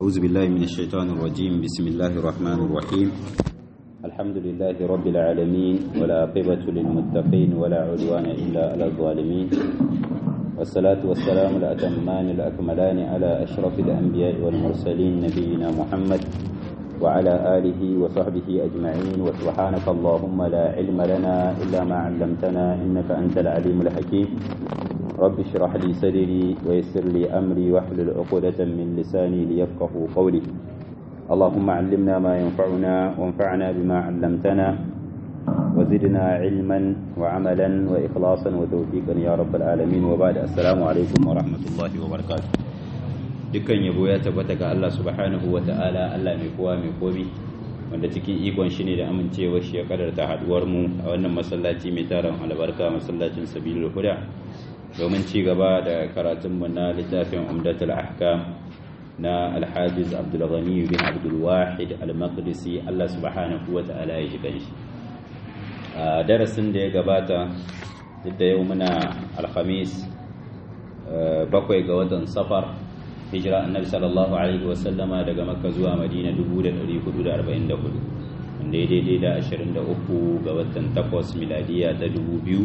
أعوذ بالله من الشيطان الرجيم بسم الله الرحمن الرحيم الحمد لله رب العالمين ولا عقبة للمتقين ولا عدوان إلا على الظالمين والصلاة والسلام الأتمان الأكملان على أشرف الأنبياء والمرسلين نبينا محمد وعلى آله وصحبه أجمعين وسبحانك اللهم لا علم لنا إلا ما علمتنا إنك أنت العليم الحكيم رب اشرح لي صدري ويسر لي أمري واحلل عقدة من لساني ليفقه قولي اللهم علمنا ما ينفعنا وانفعنا بما علمتنا وزدنا علما وعملا وإخلاصا وتوفيقا يا رب العالمين وبعد السلام عليكم ورحمة الله وبركاته dukkan yabo ya tabbata ga Allah subhanahu wa ta'ala Allah mai kowa mai komi wanda cikin ikon shi ne da amincewa shi ya kadarta haduwar mu a wannan masallaci mai taron albarka masallacin sabilul huda domin ci gaba da karatun mu na littafin umdatul ahkam na alhajiz abdul ghani bin abdul wahid al-maqdisi Allah subhanahu wa ta'ala ya jikan shi a darasin da ya gabata duk da yau muna alhamis bakwai ga watan safar hijira annabi sallallahu alaihi wasallama daga makka zuwa madina 1444 wanda ya daidai da 23 ga watan 8 miladiya ta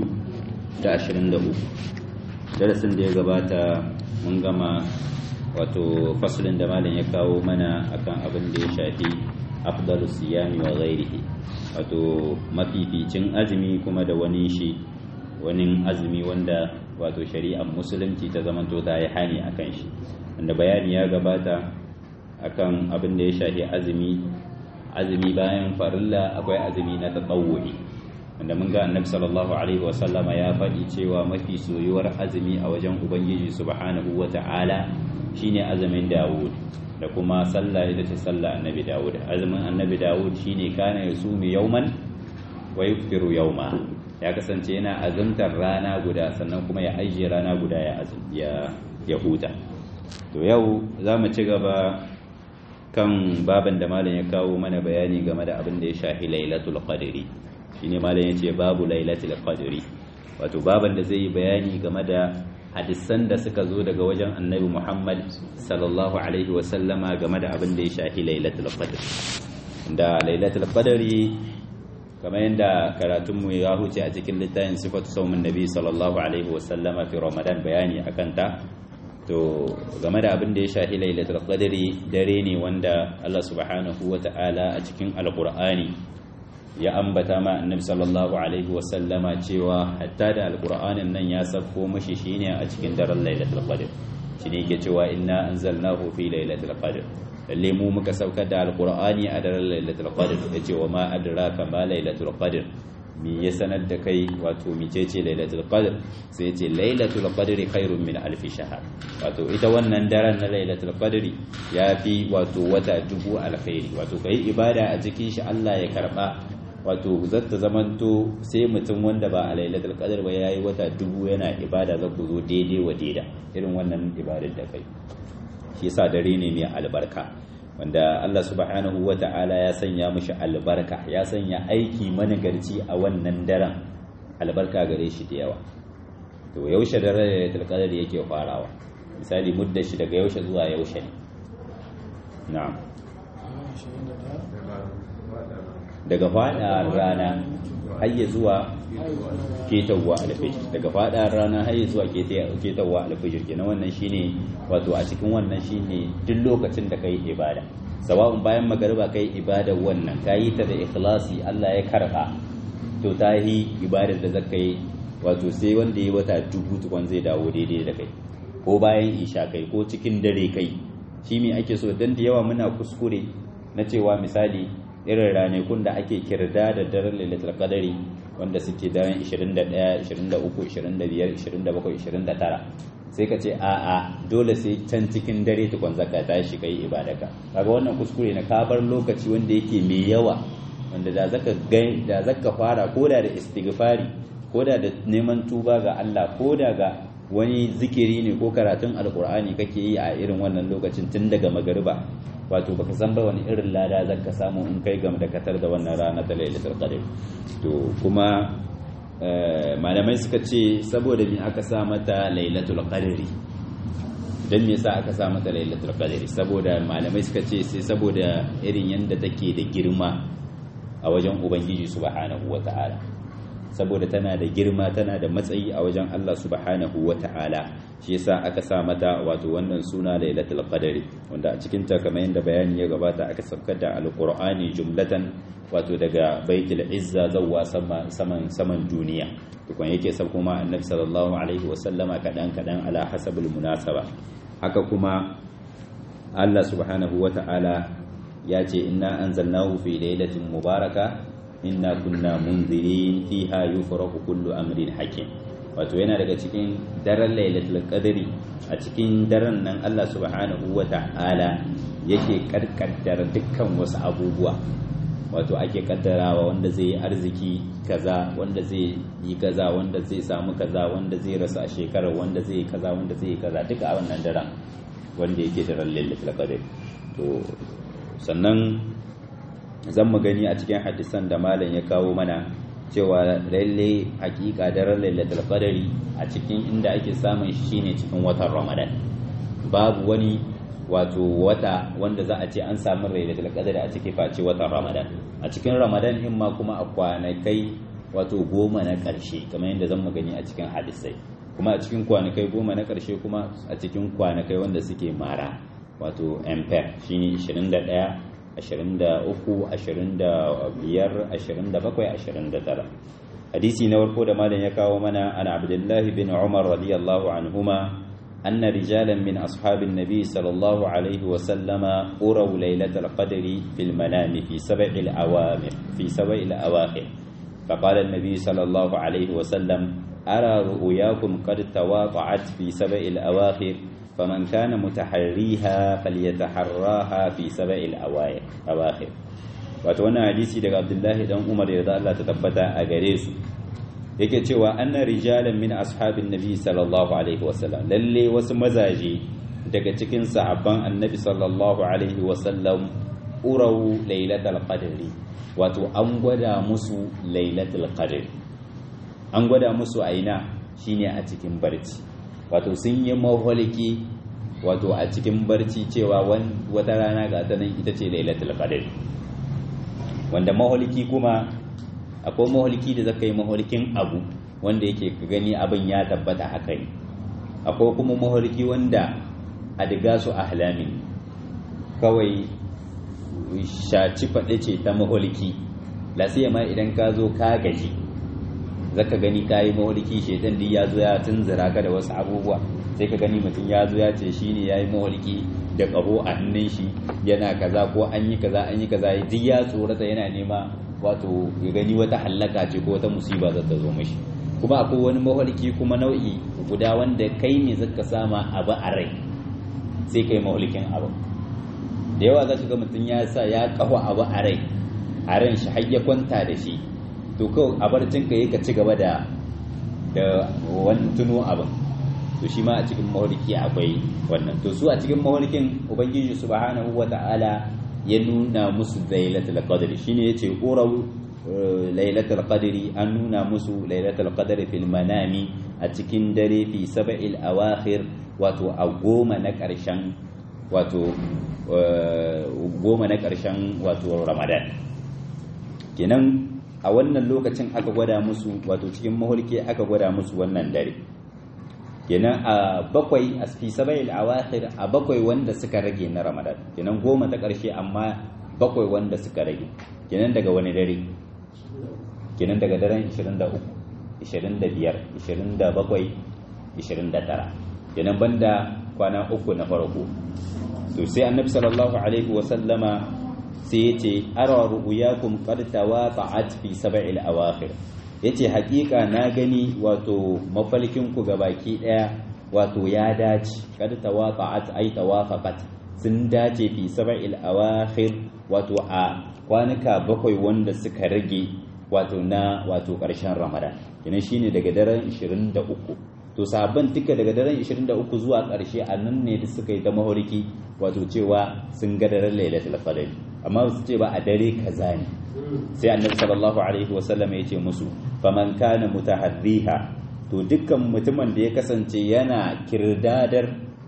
2023 darasin da ya gabata mun gama wato faslin da malam ya kawo mana akan abin da ya shafi afdalus siyami wa ghairihi wato mafificin azumi kuma da wani shi wani azumi wanda wato shari'ar musulunci ta zamanto ta yi hani akan shi wanda bayani ya gabata akan abin da ya shafi azumi azumi bayan farilla akwai azumi na tatawwu'i wanda mun ga annabi sallallahu alaihi wasallama ya faɗi cewa mafi soyuwar azumi a wajen ubangiji subhanahu wata'ala shine azumin Dawud da kuma sallah ita ce sallah annabi Dawud azumin annabi Dawud shine kana yasumu yawman wa yuftiru yawma ya kasance yana azumtar rana guda sannan kuma ya ajiye rana guda ya ya ya huta to yau za mu ci gaba kan baban da malam ya kawo mana bayani game da abin da ya shafi lailatul qadri shine malam ya ce babu lailatul qadri wato baban da zai yi bayani game da hadisan da suka zo daga wajen annabi muhammad sallallahu alaihi wasallama game da abin da ya shafi lailatul qadri da lailatul qadri kamar yadda karatunmu ya huce a cikin littafin sifatu saumin nabi sallallahu alaihi wasallama fi ramadan bayani akan ta to game da abin da ya shahi lailatul qadri dare ne wanda Allah subhanahu wata'ala a cikin alqur'ani ya ambata ma annabi sallallahu alaihi wasallama cewa hatta da alqur'anin nan ya safko mashi shine a cikin daren lailatul qadr shine yake cewa inna anzalnahu fi lailatul qadr lalle mu muka saukar da alqur'ani a daren lailatul qadr yace wa ma adraka ma lailatul qadr mi ya sanar da kai wato micece lailatul qadr sai yace lailatul qadri khairun min alf shahr wato ita wannan daren na lailatul qadri yafi wato wata dubu alkhairi wato kai ibada a cikin shi Allah ya karba wato zata zamanto sai mutum wanda ba a lailatul qadr ba yayi wata dubu yana ibada za ku zo daidai wa daida irin wannan ibadar da kai shi yasa dare ne mai albarka wanda Allah subhanahu wa ta'ala ya sanya mishi albarka ya sanya aiki managarci a wannan daren albarka gare shi da yawa to yaushe da lailatul qadr yake farawa misali mudda shi daga yaushe zuwa yaushe ne na'am daga fada rana har zuwa ketawa alfijir daga fada rana har zuwa ketawa alfijir kenan wannan shine wato a cikin wannan shine duk lokacin da kai ibada sawa'un bayan magariba kai ibada wannan kayi ta da ikhlasi Allah ya karba to ta yi ibadar da zaka yi wato sai wanda ya wata dubu tukun zai dawo daidai da kai ko bayan isha kai ko cikin dare kai shi me ake so dan da yawa muna kuskure na cewa misali irin ranakun da ake kirda da daren lailatul qadari wanda suke daren 21 23 25 27 29 sai ka ce a a dole sai can cikin dare tukun zaka tashi kai ibadaka kaga wannan kuskure na ka bar lokaci wanda yake mai yawa wanda da zaka da zaka fara koda da istighfari koda da neman tuba ga Allah koda ga wani zikiri ne ko karatun alkur'ani kake yi a irin wannan lokacin tun daga magariba wato baka san ba wani irin lada zaka samu in kai gam da katar da wannan rana ta lailatul qadr to kuma malamai suka ce saboda me aka sa mata lailatul qadri dan me yasa aka sa mata lailatul qadr saboda malamai suka ce sai saboda irin yanda take da girma a wajen ubangiji subhanahu wata'ala saboda tana da girma tana da matsayi a wajen Allah subhanahu wata'ala shi yasa aka sa mata wato wannan suna lailatul qadr wanda a cikin ta kamar yanda bayani ya gabata aka saukar da alqur'ani jumlatan wato daga baitul izza zawwa saman saman duniya tukun yake sab kuma annabi sallallahu alaihi wasallama kadan kadan ala hasabul munasaba haka kuma Allah subhanahu wata'ala ya ce inna anzalnahu fi lailatin mubaraka inna kunna munzirin fiha yufrahu kullu amrin hakim wato yana daga cikin daren lailatul qadri a cikin daren nan Allah subhanahu wata'ala yake karkaddar dukkan wasu abubuwa wato ake kaddarawa wanda zai yi arziki kaza wanda zai yi kaza wanda zai samu kaza wanda zai rasu a shekarar wanda zai yi kaza wanda zai yi kaza duka a wannan daren wanda yake daren lailatul qadr to sannan zan mu gani a cikin hadisan da malam ya kawo mana cewa lalle hakika daren lailatul qadri a cikin inda ake samun shi shine cikin watan ramadan babu wani wato wata wanda za a ce an samu lailatul qadri a cikin face watan ramadan a cikin ramadan in ma kuma a kwanakai wato goma na karshe kamar yadda zan mu gani a cikin hadisai kuma a cikin kwanakai goma na karshe kuma a cikin kwanakai wanda suke mara wato ampere shine 21 23 25 27 29 hadisi na farko da malam ya kawo mana an abdullahi bin umar radiyallahu anhuma أن رجالا من أصحاب النبي صلى الله عليه وسلم أروا ليلة القدر في المنام في سبع الأوامر في سبع الأواخر فقال النبي صلى الله عليه وسلم أرى رؤياكم قد تواطعت في سبع الأواخر فمن كان متحريها فليتحراها في سبع الأواخر wato wannan hadisi daga Abdullahi dan Umar ya Allah ta tabbata a gare su yake cewa anna rijalan min ashabin nabi sallallahu alaihi wasallam lalle wasu mazaje daga cikin sahabban annabi sallallahu alaihi wasallam urau lailatul qadri wato an gwada musu lailatul qadri an gwada musu aina shine a cikin barci wato sun yi maholiki wato a cikin barci cewa wata rana ga ta nan ita ce lailatul qadri wanda maholiki kuma akwai maholiki da zaka yi maholikin abu wanda yake ka gani abin ya tabbata haka ne akwai kuma maholiki wanda a diga su ahlamin kawai shaci faɗe ce ta maholiki ma idan ka zo ka gaji zaka gani ka yi maholiki shaitan duk ya zo ya tunzura ka da wasu abubuwa sai ka gani mutum ya zo ya ce shine ya yi maholiki da ƙaho a hannun shi yana kaza ko an yi kaza an yi kaza duk ya tsorata yana nema wato ya gani wata hallaka ce ko wata musiba za ta zo mashi kuma akwai wani maholiki kuma nau'i guda wanda kai ne zaka sama abu a rai sai kai maholikin abu da yawa za ka ga mutum ya sa ya kawo abu a rai a ran shi har ya kwanta da shi to kawai a barcin ka ka ci gaba da da wani tuno abin to shi ma a cikin maholiki akwai wannan to su a cikin maholikin ubangiji subhanahu wata'ala ya nuna musu lailatul qadr shine yace quraw lailatul qadri an nuna musu lailatul qadri fil manami a cikin dare fi sab'il awakhir wato a goma na karshen wato goma na karshen wato ramadan kenan a wannan lokacin aka gwada musu wato cikin mahulki aka gwada musu wannan dare kenan a bakwai a fi sabail awakhir a bakwai wanda suka rage na ramadan kenan goma ta karshe amma bakwai wanda suka rage kenan daga wani dare kenan daga daren 23 25 27 29 kenan banda kwana uku na farko to sai annabi sallallahu alaihi wa sallama sai yace ara ru'yakum qad tawaqa'at fi sab'il awakhir yace hakika na gani wato mafalkin ku baki daya wato ya dace kad tawaqa'at ay tawafaqat sun dace fi sab'il awakhir wato a kwanuka bakwai wanda suka rage wato na wato karshen ramadan kenan shine daga daren 23 to sabon duka daga daren 23 zuwa karshe a nan ne da suka yi ta mahoriki wato cewa sun ga daren lailatul qadr amma su ce ba a dare kaza ne sai annabi sallallahu alaihi wasallam ya ce musu faman kana mutaharriha to dukkan mutumin da ya kasance yana kirdadar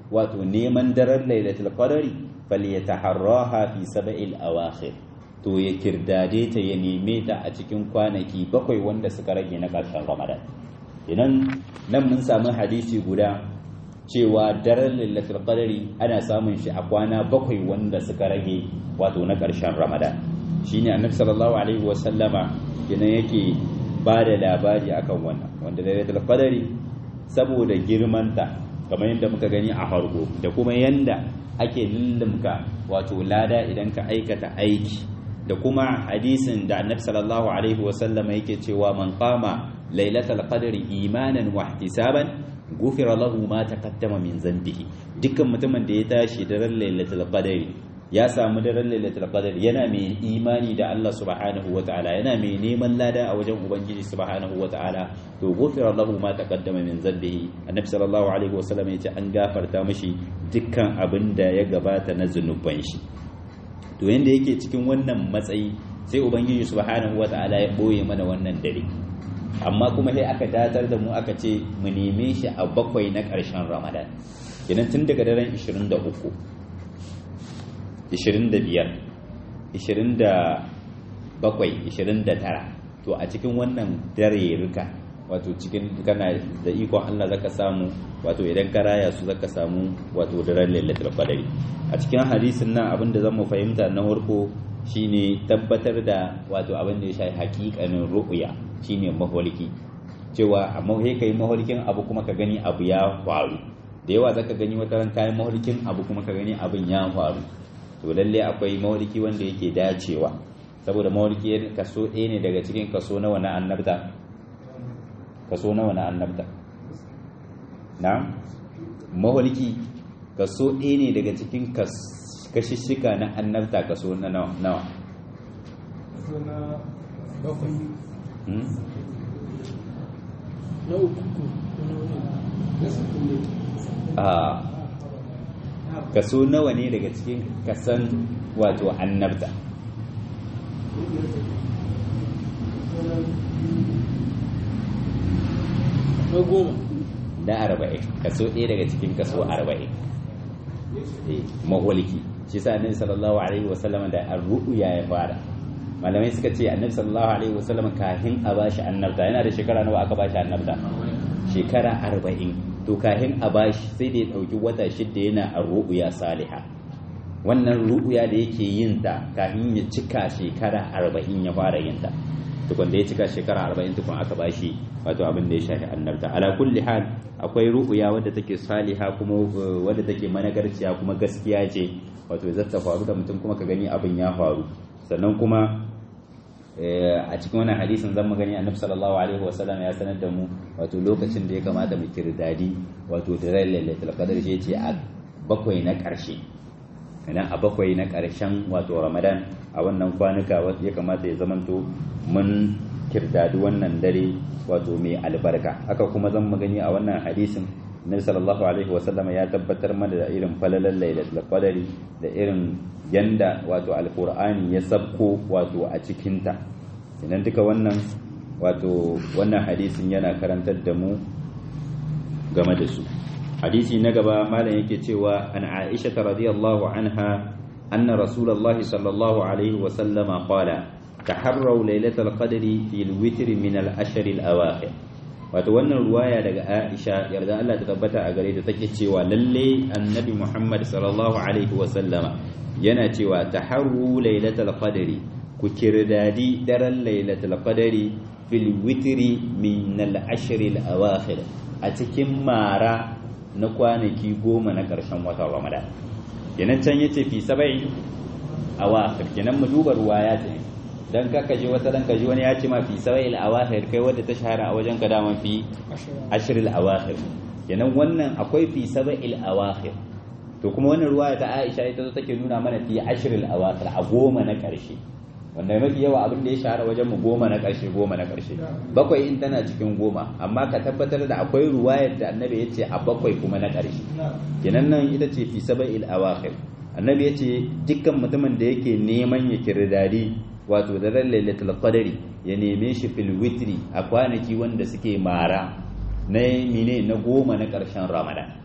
wato neman daren lailatul qadari falyataharraha fi sab'il awakhir to ya kirdade ta ya neme ta a cikin kwanaki bakwai wanda suka rage na ƙarshen ramadan idan nan mun samu hadisi guda cewa daren lailatul qadari ana samun shi a kwana bakwai wanda suka rage wato na ƙarshen ramadan shine annabi sallallahu alaihi wa sallama kenan yake ba da labari akan wannan wanda lailatul qadari saboda girmanta kamar yadda muka gani a farko da kuma yanda ake lullumka wato lada idan ka aikata aiki da kuma hadisin da annabi sallallahu alaihi wa sallama yake cewa man qama lailatul qadri imanan wa ihtisaban gufira lahu ma taqaddama min zambihi dukkan mutumin da ya tashi daren lailatul qadri ya samu daren lailatul qadr yana mai imani da Allah subhanahu wataala yana mai neman lada a wajen ubangiji subhanahu wataala to gufira lahu ma taqaddama min zambihi annabi sallallahu alaihi wasallam yace an gafarta mishi dukkan abin da ya gabata na zunuban shi to yanda yake cikin wannan matsayi sai ubangiji subhanahu wataala ya boye mana wannan dare amma kuma sai aka datar da mu aka ce mu neme shi a bakwai na ƙarshen ramadan kenan tun daga daren 23 25 27 29 to a cikin wannan dare rika wato cikin kana da ikon Allah zaka samu wato idan ka raya su zaka samu wato daren lailatul qadari a cikin hadisin nan abinda zamu fahimta na farko shine tabbatar da wato abin da ya shafi hakikanin ru'ya shine maholiki cewa amma sai kai maholikin abu kuma ka gani abu ya faru da yawa zaka gani wata ran kayan maholikin abu kuma ka gani abin ya faru to lalle akwai maholiki wanda yake dacewa saboda maholiki kaso ɗaya ne daga cikin kaso nawa na annabta kaso nawa na annabta na maholiki kaso ɗaya ne daga cikin kashishika na annabta kaso na nawa a kaso nawa ne daga cikin kasan wato annabta da arba'in kaso ɗaya daga cikin kaso arba'in mawaliki shi sa annabi sallallahu alaihi wasallam da ar-ru'ya ya fara malamai suka ce annabi sallallahu alaihi wasallam kafin a bashi annabta yana da shekara nawa aka bashi annabta shekara arba'in to kafin a bashi sai da ya ɗauki wata shidda yana ar-ru'ya saliha wannan ru'ya da yake yin ta kafin ya cika shekara arba'in ya fara yin ta tukun da ya cika shekara arba'in tukun aka bashi wato abin da ya shafi annabta ala kulli hal akwai ru'ya wadda take saliha kuma wadda take managarciya kuma gaskiya ce wato zata faru da mutum kuma ka gani abin ya faru sannan kuma a cikin wannan hadisin zan gani annabi sallallahu alaihi wasallam ya sanar da mu wato lokacin da ya kamata mu kirdadi wato da lailatul qadr shi ce a bakwai na karshe idan a bakwai na karshen wato ramadan a wannan kwanuka ya kamata ya zamanto mun kirdadi wannan dare wato mai albarka haka kuma zan magani a wannan hadisin nabi sallallahu alaihi wasallam ya tabbatar mana da irin falalan lailatul qadari da irin yanda wato alqur'ani ya sabko wato a cikin ta idan duka wannan wato wannan hadisin yana karantar da mu game da su hadisi na gaba malam yake cewa an aisha radiyallahu anha anna rasulullahi sallallahu alaihi wasallama qala taharraw lailatul qadri fil witr min al ashr al awakhir wato wannan ruwaya daga Aisha yarda Allah ta tabbata a gare ta take cewa lalle annabi Muhammad sallallahu alaihi wa sallama yana cewa taharru lailatul qadri ku kirdadi daren lailatul qadri fil witri min al ashr al awakhir a cikin mara na kwanaki goma na karshen watan Ramadan kenan can yace fi sab'i awakhir kenan mu duba ruwaya ta dan kaka je wata dan kaji wani ya ce ma fi sawa'il awakhir kai wadda ta shahara a wajen ka daman fi ashril awakhir kenan wannan akwai fi sawa'il awakhir to kuma wannan ruwaya ta Aisha ita zo take nuna mana fi ashril awakhir a goma na karshe wanda mafi yawa abin da ya shahara wajen mu goma na karshe goma na karshe bakwai in tana cikin goma amma ka tabbatar da akwai ruwayar da annabi ya ce a bakwai kuma na karshe kenan nan ita ce fi sawa'il awakhir annabi ya ce dukkan mutumin da yake neman ya kirdadi wato da ran lailatul qadari ya neme shi fil witri a kwanaki wanda suke mara na mine na goma na ƙarshen ramadan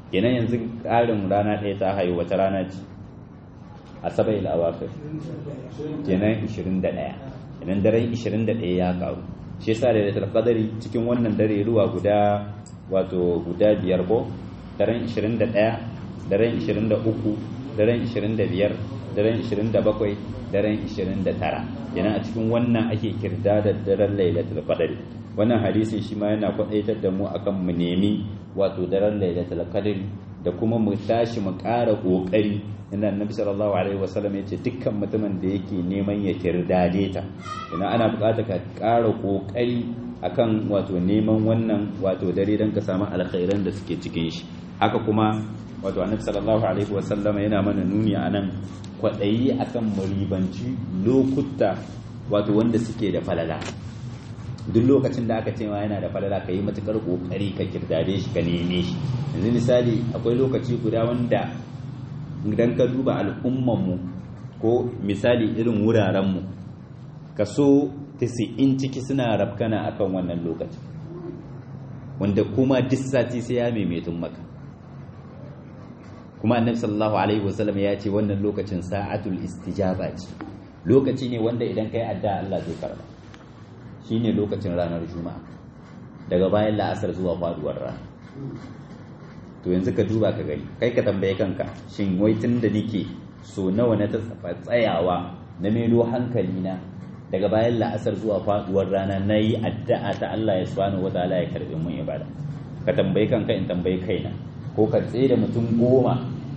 kenan yanzu ƙarin rana ɗaya ta hayo wata rana ce asabai al-awakhir kenan 21 kenan daren 21 ya karu shi yasa da lailatul qadari cikin wannan dare ruwa guda wato guda biyar ko daren 21 daren 23 daren 25 daren 27 daren 29 kenan a cikin wannan ake kirda da daren lailatul qadari wannan hadisin shi ma yana kwadaitar da mu akan mu nemi wato daren lailatul qadari da kuma mu tashi mu ƙara ƙoƙari inda annabi sallallahu alaihi wasallam ya ce dukkan mutumin da yake neman ya kirdade ta ina ana buƙatar ka ƙara ƙoƙari akan wato neman wannan wato dare don ka samu alkhairan da suke cikin shi haka kuma wato annabi sallallahu alaihi wasallam yana mana nuni anan kwaɗayi akan muribanci lokuta wato wanda suke da falala duk lokacin da aka ce ma yana da falala ka yi matukar kokari ka kirdade shi ka neme shi yanzu misali akwai lokaci guda wanda idan ka duba al'ummanmu ko misali irin wurarenmu kaso 90 ciki suna rafkana akan wannan lokaci wanda kuma duk sati sai ya maimaitun maka kuma annabi sallallahu alaihi wasallam ya ce wannan lokacin sa'atul istijaba ce lokaci ne wanda idan kai adda Allah zai karba shine lokacin ranar juma'a daga bayan la'asar zuwa faduwar rana to yanzu ka duba ka gani kai ka tambaye kanka shin wai tun da nike so nawa na ta tsayawa na melo hankali na daga bayan la'asar zuwa faduwar rana na yi addu'a ta Allah ya subhanahu wa ta'ala ya karbi mun ibada ka tambaye kanka in tambaye kaina ko ka tsaye da mutum goma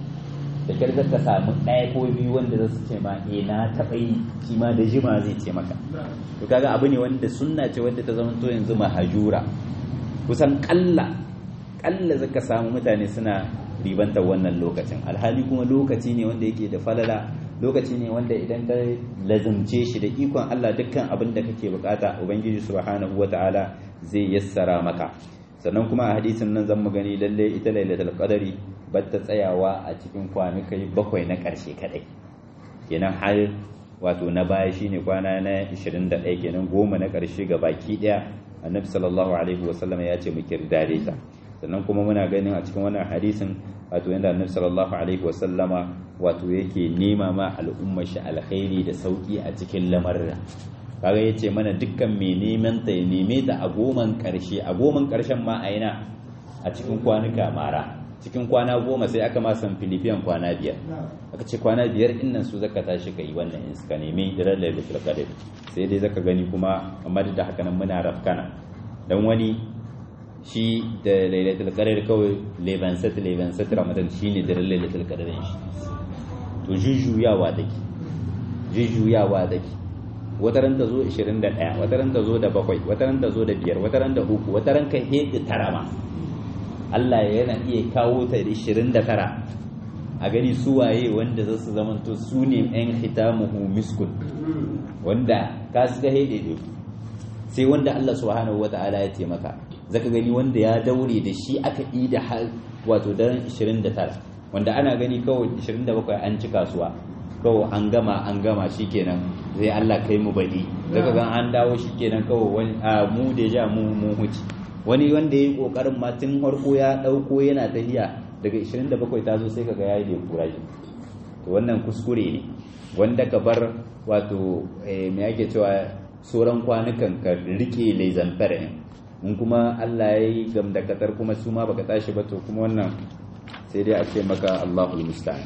da kyar ka samu ɗaya ko biyu wanda za su ce ma eh na taɓa yi shi ma da jima zai ce maka to kaga abu ne wanda sunna ce wanda ta zama to yanzu mahajura kusan kalla kalla zaka samu mutane suna ribantar wannan lokacin alhali kuma lokaci ne wanda yake da falala lokaci ne wanda idan ka lazumce shi da ikon Allah dukkan abin da kake bukata ubangiji subhanahu wataala zai yassara maka sannan kuma a hadisin nan zan mu gani lalle ita lailatul qadari batta tsayawa a cikin kwanukai bakwai na ƙarshe kadai kenan har wato na baya shine kwana na 21 kenan goma na ƙarshe ga baki daya annabi sallallahu alaihi wasallam ya ce mu kirdare ta sannan kuma muna ganin a cikin wannan hadisin wato yanda annabi sallallahu alaihi wasallama wato yake nema ma al'ummar shi alkhairi da sauki a cikin lamarin kaga yace mana dukkan mai neman ta ya neme ta a goman karshe a goman karshen ma a yana a cikin kwanuka mara cikin kwana goma sai aka ma san filifiyan kwana biyar aka ce kwana biyar innan su zaka tashi ka yi wannan in suka nemi dirar lailatul qadr sai dai zaka gani kuma amma da haka nan muna rafkana dan wani shi da lailatul qadr kawai leban sat leban sat ramadan shine dirar lailatul qadr shi to jujjuyawa take jujjuyawa take wataran ta zo 21 wataran ta zo da bakwai wataran ta zo da biyar wataran da uku wataran ka hedi tarama Allah yana iya kawo ta da 29 a gani su waye wanda za su zamanto su ne ɗan hitamuhu miskun wanda ka su ga hede sai wanda Allah subhanahu wata'ala ya taimaka zaka gani wanda ya daure da shi aka yi da har wato daren 29 wanda ana gani kawai 27 an ci kasuwa kawai an gama an gama shikenan zai Allah kai mu baɗi daga gan an dawo shikenan kawai wani a mu da ja mu mu huci wani wanda yayi kokarin ma tun farko ya dauko yana tahiya daga 27 ta zo sai kaga yayi da kuraji to wannan kuskure ne wanda ka bar wato me yake cewa sauran kwanukan ka rike laizan fara in kuma Allah ya yi gamdakatar kuma su ma baka tashi ba to kuma wannan sai dai a ce maka Allahul musta'an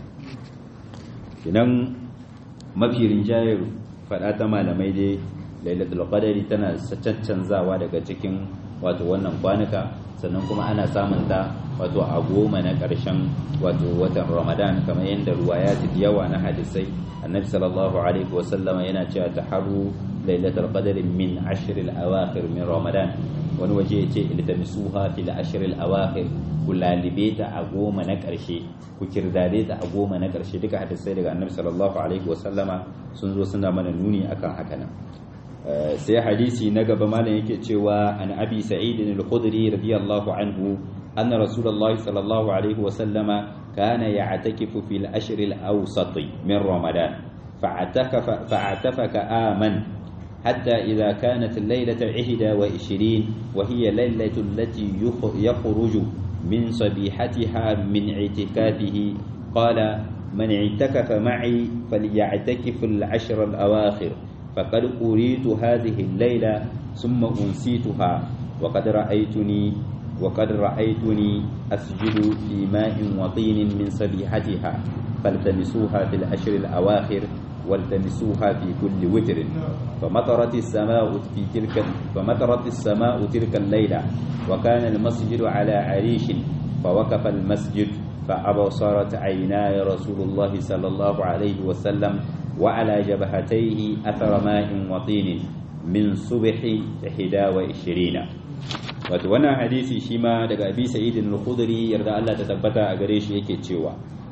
idan mafi rinjayar faɗa ta malamai dai lailatul qadari tana caccanzawa daga cikin wato wannan kwanuka sannan kuma ana samun ta wato a goma na ƙarshen wato watan ramadan kamar yadda ruwaya da yawa na hadisai annabi sallallahu alaihi wasallama yana cewa taharu lailatul qadri min ashr al-awakhir min ramadan wani waje ya ce iltamisuha fil ashr al-awakhir ku lalibe ta a goma na ƙarshe ku kirdade ta a goma na ƙarshe duka hadisai daga annabi sallallahu alaihi wasallama sun zo suna mana nuni akan haka nan sai hadisi na gaba malam yake cewa an abi sa'id al-khudri radiyallahu anhu anna rasulullahi sallallahu alaihi wasallama kana ya'takifu fil ashr al-awsat min ramadan fa'atakafa fa'atafaka aman حتى إذا كانت الليلة العهدة وعشرين وهي الليلة التي يخرج من صبيحتها من اعتكافه قال من اعتكف معي فليعتكف العشر الأواخر فقد أريد هذه الليلة ثم أنسيتها وقد رأيتني وقد رأيتني أسجد في ماء وطين من صبيحتها فالتمسوها في العشر الأواخر والتمسوها في كل وتر فمطرت السماء في تلك فمطرت السماء تلك الليلة وكان المسجد على عريش فوقف المسجد فأبصرت عيناي رسول الله صلى الله عليه وسلم وعلى جبهتيه أثر ماء وطين من صبح إحدى وعشرين wato wannan hadisi shi ma daga abi sa'idin al-khudri yarda Allah ta tabbata a gare shi yake cewa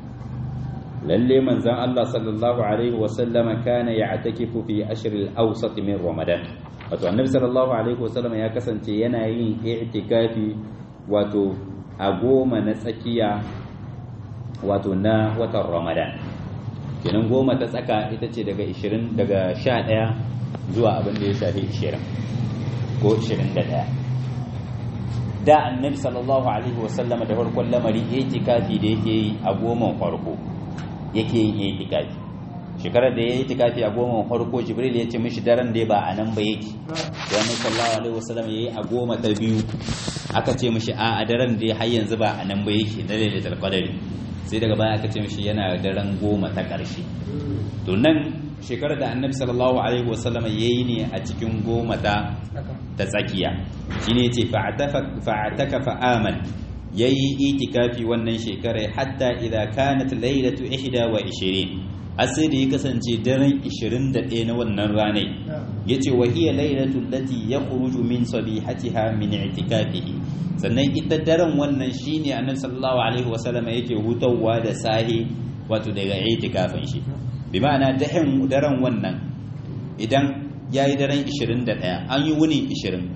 lalle manzon Allah sallallahu alaihi wa sallama kana ya'takifu fi ashr al-awsat min ramadan wato annabi sallallahu alaihi wa sallama ya kasance yana yin i'tikafi wato a goma na tsakiya wato na watan ramadan kenan goma ta tsaka ita ce daga 20 daga 11 zuwa abin da ya shafi 20 ko 21 da annabi sallallahu alaihi wasallam da farkon lamari itikafi da yake yi a goma farko yake yin itikafi shekarar da ya yi itikafi a goma farko jibril ya ce mishi daren da ba a nan ba yake da annabi sallallahu alaihi wasallam yayi a goma ta biyu aka ce mishi a a daren da har yanzu ba a nan ba yake na lailatul qadari sai daga baya aka ce mishi yana daren goma ta ƙarshe to nan shekarar da annabi sallallahu alaihi wasallam yayi ne a cikin goma ta ta tsakiya shine yace fa'ataka fa'aman yayi itikafi wannan shekarar hatta idza kanat laylatu 21 asai da ya kasance daren 21 na wannan ranai yace wa hiya laylatu allati yakhruju min sabihatiha min i'tikafihi sannan ita daren wannan shine annabi sallallahu alaihi wasallam yake hutawa da sahi wato daga itikafin shi bi ma'ana dahin daren wannan idan yayi daren 21 an yi wuni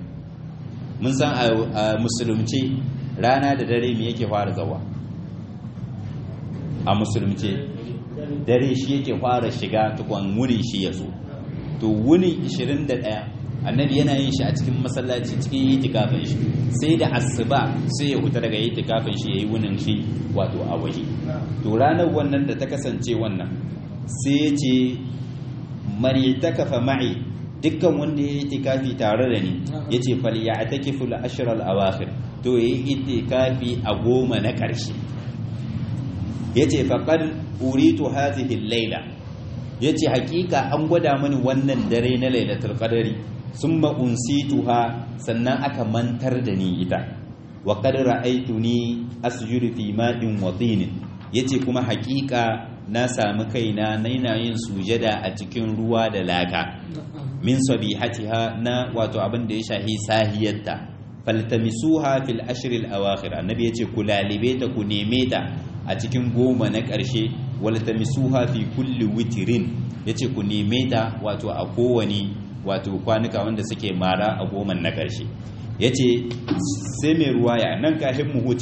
20 mun san a musulunci rana da dare me yake fara zawa a musulunci dare shi yake fara shiga tukwan wuni shi ya zo to wuni 21 annabi yana yin shi a cikin masallaci cikin itikafin shi sai da asuba sai ya huta daga itikafin shi yayi wunin shi wato a waje to ranar wannan da ta kasance wannan sai ya ce mani takafa ma'i dukkan wanda ya yi itikafi tare da ni ya ce fal ya atakifu al awakhir to ya yi itikafi a goma na ƙarshe ya ce faƙar uritu hadhihi laila ya ce hakika an gwada mani wannan dare na lailatul qadari summa unsituha sannan aka mantar da ni ita wa qad ra'aytuni asjudu fi ma'in wa tinin yace kuma hakika na sami kaina naina yin sujada a cikin ruwa da laka min sabihatiha na wato abin da ya shahi sahiyarta faltamisuha fil ashr al awakhir annabi yace ku lalibe ta ku neme ta a cikin goma na ƙarshe waltamisuha fi kulli witrin yace ku neme ta wato a kowani wato kwanuka wanda suke mara a goma na ƙarshe yace sai mai ruwaya nan kahin mu huce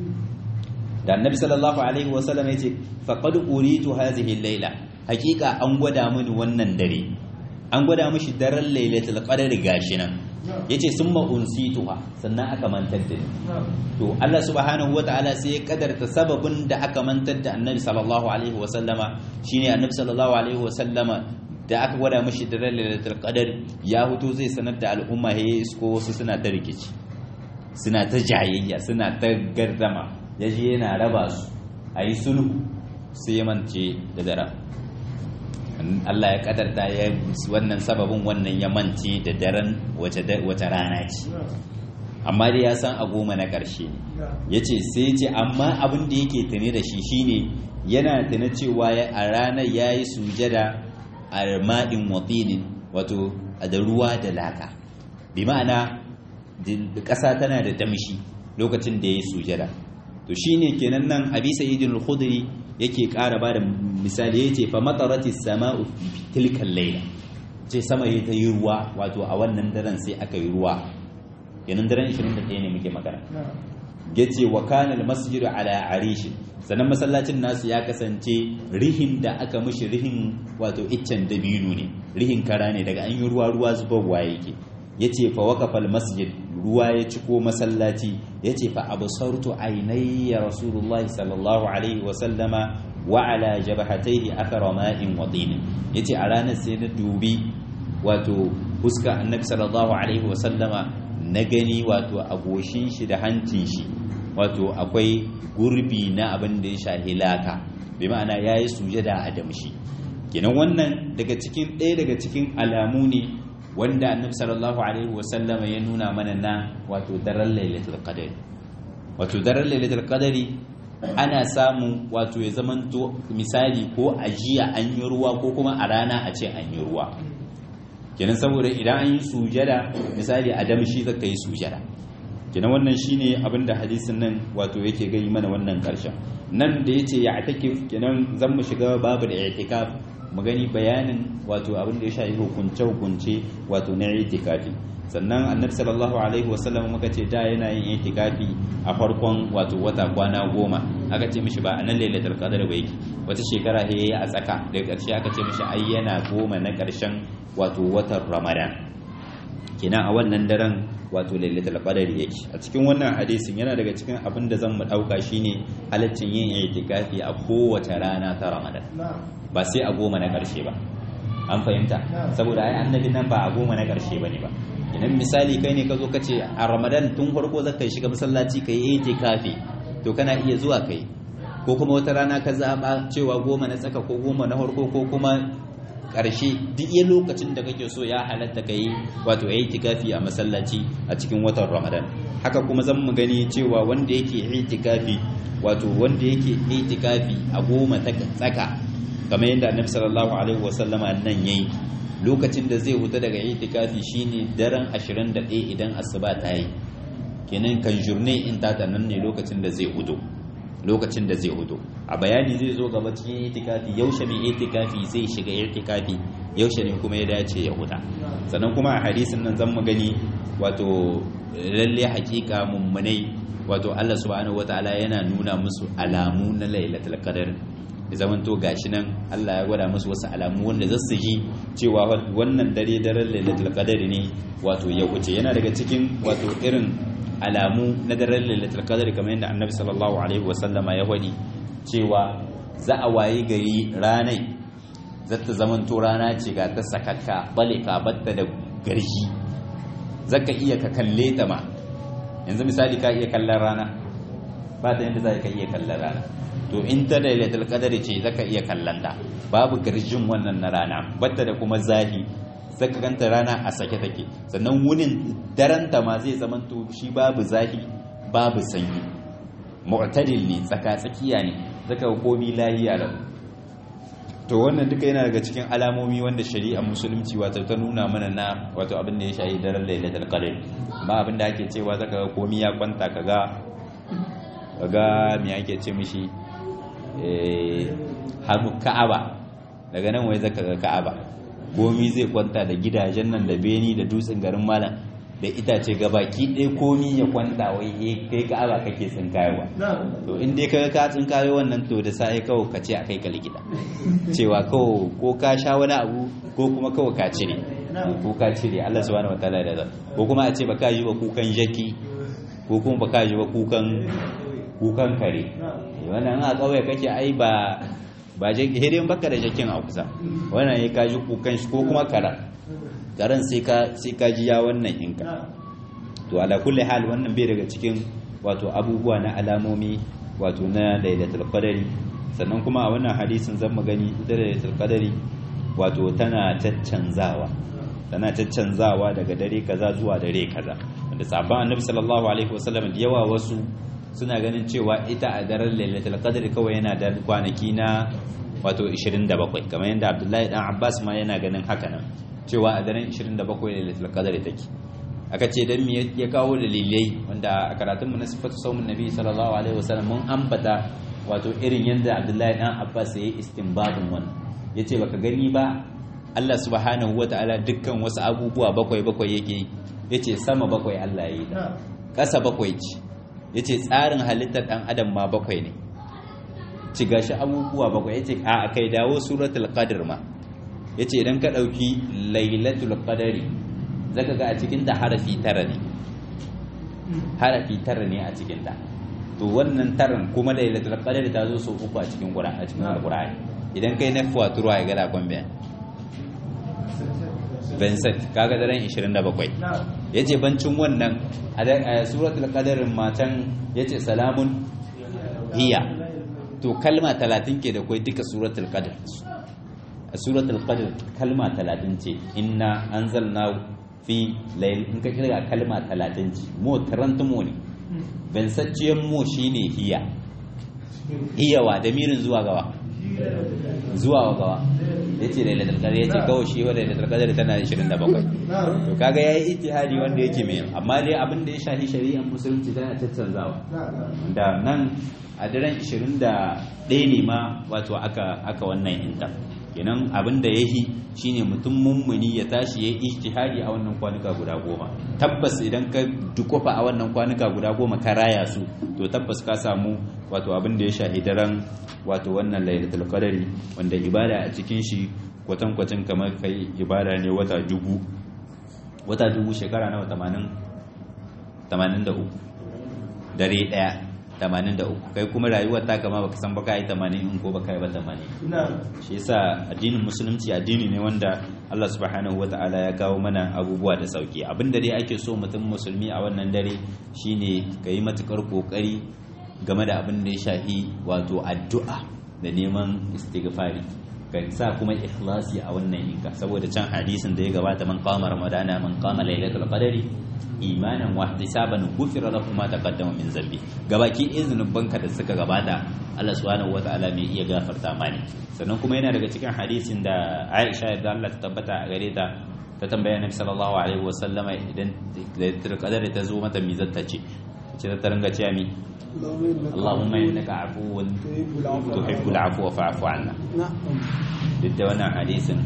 da annabi sallallahu alaihi wasallam yace faqad uritu hadhihi al-laila hakika an gwada mini wannan dare an gwada mishi daren lailatul qadr gashi nan yace summa unsituha sannan aka mantar da ni to Allah subhanahu wataala sai ya kadarta sababin da aka mantar da annabi sallallahu alaihi wasallama shine annabi sallallahu alaihi wasallama da aka gwada mishi daren lailatul qadr ya huto zai sanar da al'umma he isko wasu suna ta rikici suna ta jayayya suna ta gardama yaje yana raba su ayi sulhu sai ya mance da daren Allah ya kadarta ya wannan sababin wannan ya mance da daren wace rana ce amma dai ya san a goma na ƙarshe ya ce sai ce amma abin da yake tuni da shi shine yana tuni cewa a ranar ya yi sujada a ma'in watinin wato da ruwa da laka bi ma'ana ƙasa tana da damshi lokacin da ya yi sujada to shine kenan nan abi sayyidin al-khudri yake ƙara ba da misali yace fa matarati sama'u tilkan layla ce sama ta yi ruwa wato a wannan daren sai aka yi ruwa kenan daren 21 ne muke magana yace wa kana al-masjid ala arish sannan masallacin nasu ya kasance rihin da aka mishi rihin wato iccen dabino ne rihin kara ne daga an yi ruwa ruwa zubarwa yake yace fa waqafa al-masjid ruwa ya ciko masallaci yace fa absartu aynayya rasulullahi sallallahu alaihi wa sallama wa ala jabhatayhi athara ma'in wa tin yace a ranar sai na dubi wato fuska annabi sallallahu alaihi wa sallama na gani wato a goshin shi da hancin shi wato akwai gurbi na abin da ya shahi laka bi ma'ana yayi sujada a damshi kenan wannan daga cikin ɗaya daga cikin alamu ne wanda annabi sallallahu alaihi wasallam ya nuna mana na wato daren lailatul qadari wato daren lailatul qadari ana samu wato ya zamanto misali ko a jiya an yi ruwa ko kuma a rana a ce an yi ruwa kenan saboda idan an yi sujada misali a damshi zaka yi sujada kenan wannan shine abinda hadisin nan wato yake gani mana wannan karshen nan da yace ya atakif kenan zan mu shiga babu da i'tikaf mu gani bayanin wato abin da ya shafi hukunce hukunce wato na i'tikafi sannan annabi sallallahu alaihi wasallam muka ce da yana yin i'tikafi a farkon wato wata kwana goma aka ce mishi ba a nan lailatul qadr ba yake wata shekara he a tsaka daga ƙarshe aka ce mishi ai yana goma na ƙarshen wato watan ramadan kenan a wannan daren wato lailatul qadr yake a cikin wannan hadisin yana daga cikin abin da zan mu dauka shine halaccin yin i'tikafi a kowace rana ta ramadan ba sai a goma na ƙarshe ba an fahimta saboda ai annabi nan ba a goma na ƙarshe bane ba idan misali kai ne ka zo ka ce a ramadan tun farko za ka shiga masallaci ka yi itikafi to kana iya zuwa kai ko kuma wata rana ka zaɓa cewa goma na tsaka ko goma na farko ko kuma ƙarshe duk iya lokacin da kake so ya halatta ka yi wato ya itikafi a masallaci a cikin watan ramadan haka kuma zan mu gani cewa wanda yake itikafi wato wanda yake itikafi a goma ta tsaka kamar yadda annabi sallallahu alaihi wasallama nan yayi lokacin da zai huta daga itikafi shine daren 21 idan asuba ta yi kenan kan jurne in ta nan ne lokacin da zai hudo lokacin da zai hudo a bayani zai zo gaba cikin itikafi yaushe mai itikafi zai shiga itikafi yaushe ne kuma ya dace ya huta sannan kuma a hadisin nan zan mu gani wato lalle hakika mummunai wato Allah subhanahu wataala yana nuna musu alamu na lailatul qadr da zaman to gashi nan Allah ya gwada musu wasu alamu wanda za su ji cewa wannan dare daren lailatul qadr ne wato ya wuce yana daga cikin wato irin alamu na daren lailatul qadr kamar yadda annabi sallallahu alaihi wasallama ya wadi cewa za a wayi gari ranai za ta zaman to rana ce ga ta sakakka bale ka batta da garji zaka iya ka kalle ta ma yanzu misali ka iya kallon rana ba ta yadda za ka iya kallon rana to in ta lailatul qadari ce zaka iya kallon ta babu garjin wannan na rana batta da kuma zahi zaka ganta rana a sake take sannan wunin daranta ma zai zama to shi babu zahi babu sanyi mu'tadil ne tsaka tsakiya ne zaka ga komi lahiya lau to wannan duka yana daga cikin alamomi wanda shari'ar musulunci wato ta nuna mana na wato abin da ya shahi daren lailatul qadr ba abin da ake cewa zaka ga komi ya kwanta kaga kaga me ake ce mishi hannu ka'aba daga nan wai zaka ga ka'aba komi zai kwanta da gidajen nan da beni da dutsen garin malam da itace gabaki ɗaya komi ya kwanta wai kai ka'aba kake tsinkayewa to in dai kaga ka tsinkayo wannan to da sai kawai ka ce a kai ka likita cewa kawai ko ka sha wani abu ko kuma kawai ka cire ko ka cire Allah subhanahu wataala da ko kuma a ce baka yi wa kukan jaki ko kuma baka yi wa kukan kukan kare wannan a kauye kake ai ba ba hirin baka da jakin a kusa wannan ya kaji kukan shi ko kuma kara karen sai ka sai ka ji ya wannan inka to ala kulli hal wannan bai daga cikin wato abubuwa na alamomi wato na lailatul qadari sannan kuma a wannan hadisin zan magani ita lailatul qadari wato tana caccanzawa tana caccanzawa daga dare kaza zuwa dare kaza wanda sabon annabi sallallahu alaihi wasallam da yawa wasu suna ganin cewa ita a daren lailatul qadr kawai yana da kwanaki na wato 27 kamar yadda Abdullahi dan Abbas ma yana ganin haka nan cewa a daren 27 lailatul qadr take aka ce dan me ya kawo dalilai wanda a karatun mu na sifatu saumun nabi sallallahu alaihi wasallam mun ambata wato irin yadda Abdullahi dan Abbas ya yi istinbadin wannan yace baka gani ba Allah subhanahu wataala dukkan wasu abubuwa bakwai bakwai yake yace sama bakwai Allah ya yi ta ƙasa bakwai ce ya ce tsarin halittar ɗan adam ma bakwai ne ci gashi abubuwa bakwai ya ce a kai dawo suratul qadr ma ya ce idan ka ɗauki lailatul qadari zaka ga a cikin da harafi tara ne harafi tara ne a cikin ta to wannan taran kuma lailatul qadr ta zo sau uku a cikin qur'ani a cikin alqur'ani idan kai na fuwa ya gada kwambe Vincent kaga daren 27 yace bancin wannan a suratul qadarin matan yace salamun hiya to kalma 30 ke da kai duka suratul qadr a suratul qadr kalma 30 ce inna anzalna fi layl in ka kira kalma 30 ce mo tarantumo ne Vincent mo shine hiya hiyawa da mirin zuwa gawa zuwa gawa ya ce lailatul qadr ya ce kawai shi wa lailatul qadr tana 27 to kaga yayi ijtihadi wanda yake mai amma dai abin da ya shafi shari'ar musulunci tana tattanzawa da nan a daren 21 ne ma wato aka aka wannan inta kenan abin da yahi shine mutum mummuni ya tashi yayi ijtihadi a wannan kwanuka guda goma tabbas idan ka dukofa a wannan kwanuka guda goma ka raya su to tabbas ka samu wato abin da ya shahi daren wato wannan lailatul qadari wanda ibada a cikin shi kwatankwacin kamar kai ibada ne wata dubu wata dubu shekara nawa 80 83 dare daya 83 kai kuma rayuwar ta kama baka san baka yi 80 in ko baka yi ba 80 shi yasa addinin musulunci addini ne wanda Allah subhanahu wata'ala ya kawo mana abubuwa da sauki abinda dai ake so mutum musulmi a wannan dare shine yi matukar kokari game da abin da ya shafi wato addu'a da neman istighfari ka sa kuma ikhlasi a wannan yinka saboda can hadisin da ya gabata man qama ramadana man qama lailatul qadari imanan wa ihtisaban ghufira lahu ma taqaddama min zambi gabaki izinin banka da suka gabata Allah subhanahu wataala mai iya gafarta mani sannan kuma yana daga cikin hadisin da Aisha da Allah ta tabbata a gare ta ta tambaya Nabi sallallahu alaihi wasallama idan lailatul qadari ta zo mata mi zata ce ce ta ringa cewa mi Allahumma innaka afuwun tuhibbul afwa fa'fu anna duk da wannan hadisin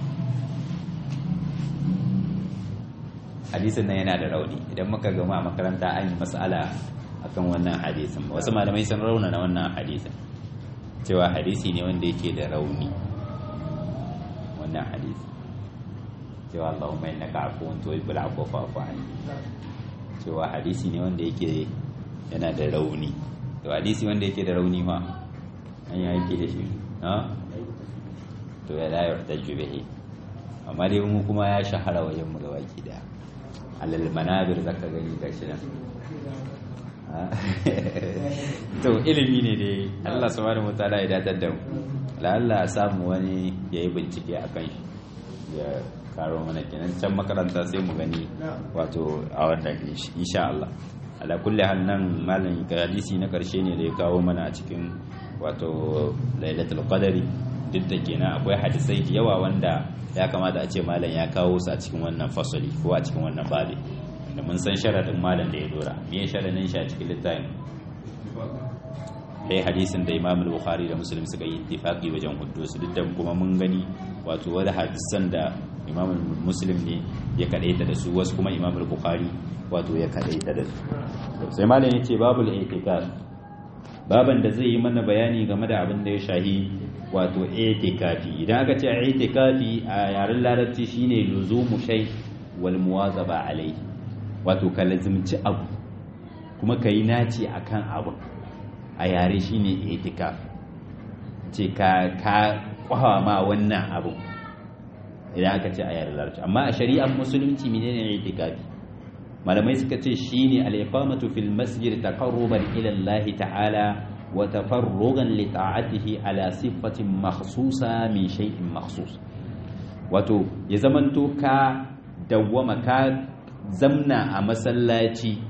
hadisin nan yana da rauni idan muka gama a makaranta an yi mas'ala akan wannan hadisin wasu malamai sun rauna na wannan hadisin cewa hadisi ne wanda yake da rauni wannan hadisi cewa Allahumma innaka afuwun tuhibbul afwa fa'fu anna cewa hadisi ne wanda yake yana da rauni to hadisi wanda yake da rauni ma an yi aiki da shi ha to ya la yuhtaju bihi amma dai mu kuma ya shahara wajen mu ga baki da alal manabir zaka gani gashi nan to ilimi ne dai Allah subhanahu wataala ya datar da mu la'alla a samu wani yayi bincike akan shi ya karo mana kenan can makaranta sai mu gani wato a wannan insha Allah ala kulli hal nan malam hadisi na karshe ne da ya kawo mana a cikin wato lailatul qadari duk da kenan akwai hadisai da yawa wanda ya kamata a ce malam ya kawo su a cikin wannan fasali ko a cikin wannan babi da mun san sharadin malam da ya dora me sharadin shi a cikin littafin kai hadisin da Imam Bukhari da Muslim suka yi ittifaqi wajen huddu su duk da kuma mun gani wato wani hadisan da Imam Muslim ne ya kadaita da su wasu kuma Imam Bukhari wato ya kadaita da su sai malam yace babul i'tikaf baban da zai yi mana bayani game da abin da ya shahi wato i'tikafi idan aka ce i'tikafi a yaren larabci shine luzumu shay wal muwazaba alai wato ka lazimci abu kuma ka yi naci akan abu a yare shine i'tikaf ce ka ka kwawa ma wannan abu idan aka ce a yaren larabci amma a shari'ar musulunci menene i'tikafi malamai suka ce shine al-iqamatu fil masjid taqarruban ila Allah ta'ala wa tafarrugan li ta'atihi ala sifatin makhsusa min shay'in makhsus wato ya zamanto ka dawwama ka zamna a masallaci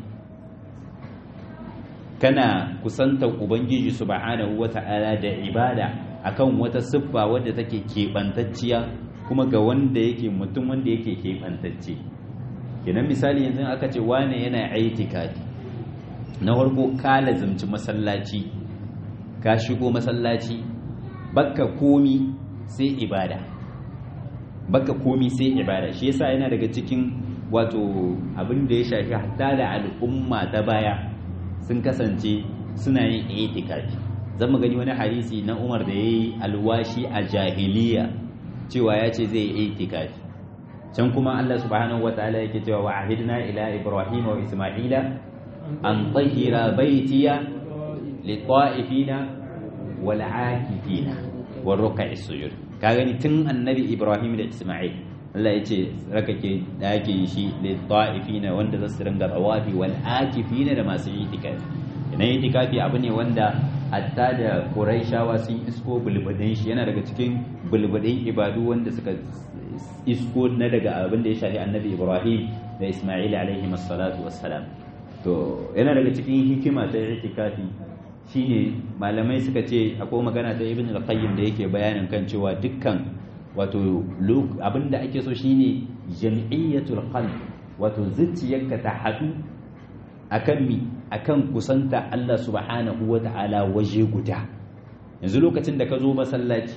kana kusantar ubangiji subhanahu wata'ala da ibada akan wata siffa wadda take keɓantacciya kuma ga wanda yake mutum wanda yake keɓantacce kenan misali yanzu aka ce wane yana aitikadi na farko ka lazimci masallaci ka shigo masallaci baka komi sai ibada baka komi sai ibada shi yasa yana daga cikin wato abin da ya shafi hatta da al'umma ta baya sun kasance suna yin itikafi zan gani wani hadisi na Umar da yayi alwashi a jahiliya cewa ya ce zai yi itikafi can kuma Allah subhanahu wataala yake cewa wa ahidna ila ibrahim wa isma'ila an tahira baitiya lit-ta'ifina wal-aakifina war-ruk'i sujud ka gani tun annabi Ibrahim da Isma'il Allah ya ce rakake dake shi lit-ta'ifina wanda za su ringa tawafi wal-aakifina da masu itikafi ina itikafi abu ne wanda hatta da Quraishawa sun isko bulbudin shi yana daga cikin bulbudin ibadu wanda suka isko na daga abin da ya shafi annabi Ibrahim da Isma'il alaihi salatu wassalam to yana daga cikin hikima ta itikafi shine malamai suka ce akwai magana ta Ibn al-Qayyim da yake bayanin kan cewa dukkan wato abin da ake so shine jam'iyyatul qalb wato zuciyarka ta hadu akan mi akan kusanta Allah subhanahu wata'ala waje guda yanzu lokacin da ka zo masallaci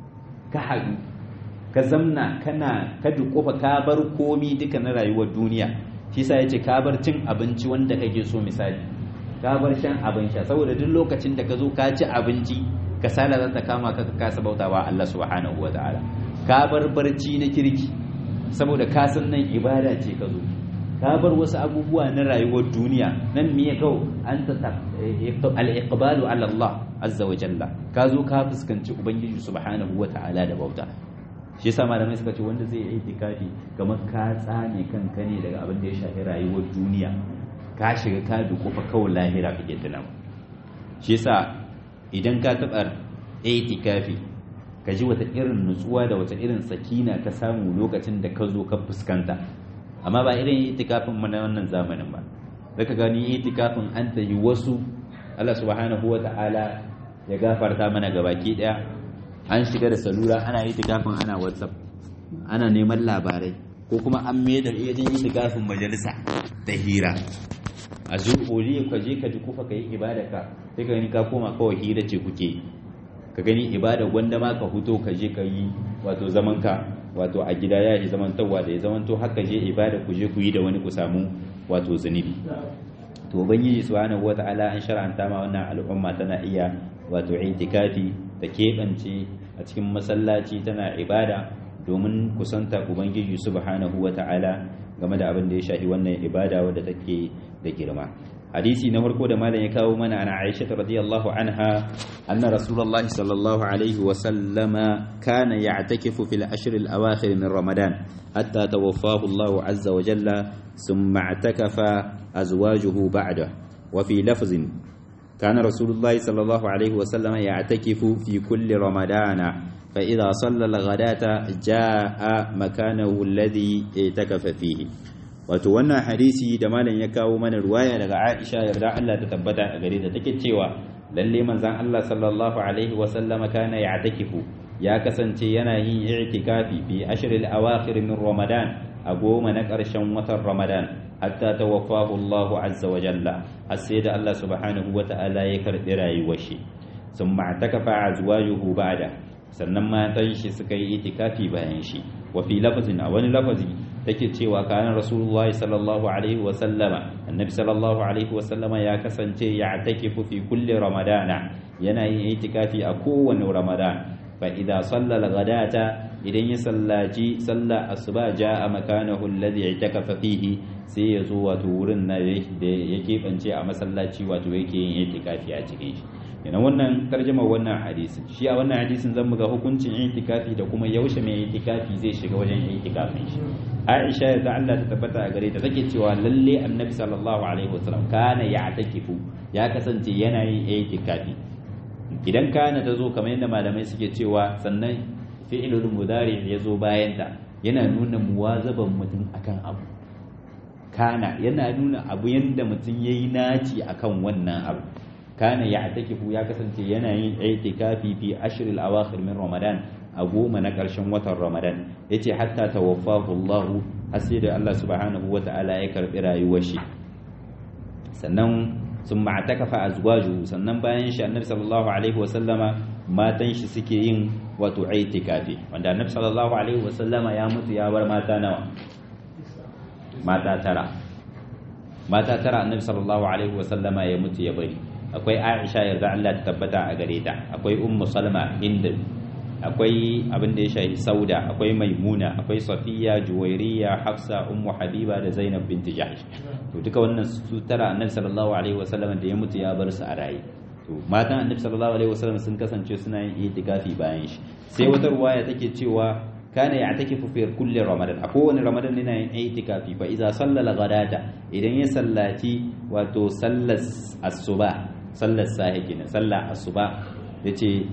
ka haɗu ka zamna kana ka duƙofa ka bar komi duka na rayuwar duniya shi sa yace ka bar cin abinci wanda kake so misali ka bar shan abin sha saboda duk lokacin da ka zo ka ci abinci kasala za ta kama ka ka kasa bautawa Allah subhanahu wataala ka bar barci na kirki saboda ka san nan ibada ce ka zo ka bar wasu abubuwa na rayuwar duniya nan me ya kawo an ta al-iqbalu ala Allah azza wa jalla ka zo ka fuskanci ubangiji subhanahu wataala da bauta shi yasa malamai suka ce wanda zai yi itikafi kamar ka tsame kanka ne daga abin da ya shafi rayuwar duniya ka shiga ka dukufa kawai lahira kake tunawa shi yasa idan ka taɓa itikafi ka ji wata irin nutsuwa da wata irin sakina ka samu lokacin da ka zo ka fuskanta amma ba irin itikafin mu na wannan zamanin ba zaka gani itikafin an ta yi wasu Allah subhanahu wa ta'ala ya gafarta mana gabaki daya an shiga da salula ana itikafin ana whatsapp ana neman labarai ko kuma an mai da yajin itikafin majalisa da hira a zuƙori ka je ka ji kufa ka yi ibada ka sai ka gani ka koma kawai hira ce kuke ka gani ibada gwanda ma ka huto ka je ka yi wato zaman ka wato a gida ya yi zaman tawa da ya zaman to haka je ibada ku je ku yi da wani ku samu wato zunubi to ubangiji subhanahu wata'ala an shar'anta ma wannan al'umma tana iya wato itikafi ta keɓance a cikin masallaci tana ibada domin kusanta ubangiji subhanahu wata'ala game da abin da ya shafi wannan ibada wadda take da girma hadisi na farko da malam ya kawo mana ana Aisha radiyallahu anha anna rasulullahi sallallahu alaihi wa sallama kana ya'takifu fil ashr al awakhir min ramadan hatta tawaffahu Allah azza wa jalla thumma i'takafa azwajuhu ba'da wa fi lafzin كان رسول الله صلى الله عليه وسلم يعتكف في كل رمضان فإذا صلى الغداة جاء مكانه الذي اعتكف فيه wato wannan hadisi da malam ya kawo mana ruwaya daga Aisha yarda Allah ta tabbata a gare ta take cewa lalle manzon Allah sallallahu alaihi wa sallama kana ya'takifu ya kasance yana yin i'tikafi fi ashril awakhir min Ramadan a goma na ƙarshen watan Ramadan hatta tawaffahu Allah azza wa jalla har sai da Allah subhanahu wa ta'ala ya karbi rayuwar shi summa takafa azwajuhu ba'da sannan matan shi suka yi itikafi bayan shi wa fi lafazin a wani lafazi take cewa kana rasulullah sallallahu alaihi wa sallama annabi sallallahu alaihi wa sallama ya kasance ya takifu fi kulli ramadana yana yin itikafi a kowane ramadan fa idza salla al-ghadata idan ya sallaci sallah asuba jaa makanahu alladhi i'takafa fihi sai ya zo wato wurin na da ya keɓance a masallaci wato yake yin itikafi a cikin shi yana wannan tarjama wannan hadisin shi a wannan hadisin zan ga hukuncin itikafi da kuma yaushe mai itikafi zai shiga wajen itikafin shi Aisha da Allah ta tabbata a gare ta take cewa lalle Annabi sallallahu alaihi wasallam kana ya'takifu ya kasance yana yin itikafi idan kana ta zo kamar yadda malamai suke cewa sannan fi'ilul mudari ya zo bayan ta yana nuna muwazaban mutum akan abu kana yana nuna abu yanda mutum yayi naci akan wannan abu kana ya'takifu ya kasance yana yin itikafi fi ashril awakhir min ramadan a goma na ƙarshen watan ramadan yace hatta tawaffahu Allah har sai da Allah subhanahu wata'ala ya karbi rayuwar shi sannan sun ma'atakafa azwaju sannan bayan shi annabi sallallahu alaihi wa sallama matan shi suke yin wato itikafi wanda annabi sallallahu alaihi wa sallama ya mutu ya bar mata nawa mata tara mata tara annabi sallallahu alaihi wa sallama ya mutu ya bari akwai Aisha yarda Allah ta tabbata a gare ta akwai Ummu Salma Hind akwai abin da ya shafi Sauda akwai Maimuna akwai Safiya Juwairiya Hafsa Ummu Habiba da Zainab binti Jahsh to duka wannan su tara annabi sallallahu alaihi wasallam da ya mutu ya bar su a raye to matan annabi sallallahu alaihi wasallam sun kasance suna yin itikafi bayan shi sai wata ruwaya take cewa kana ya'takifu fi kulli ramadan a kowane ramadan yana yin itikafi fa idza sallala ghadata idan ya sallati wato sallas asuba sallar sahi kenan sallar asuba yace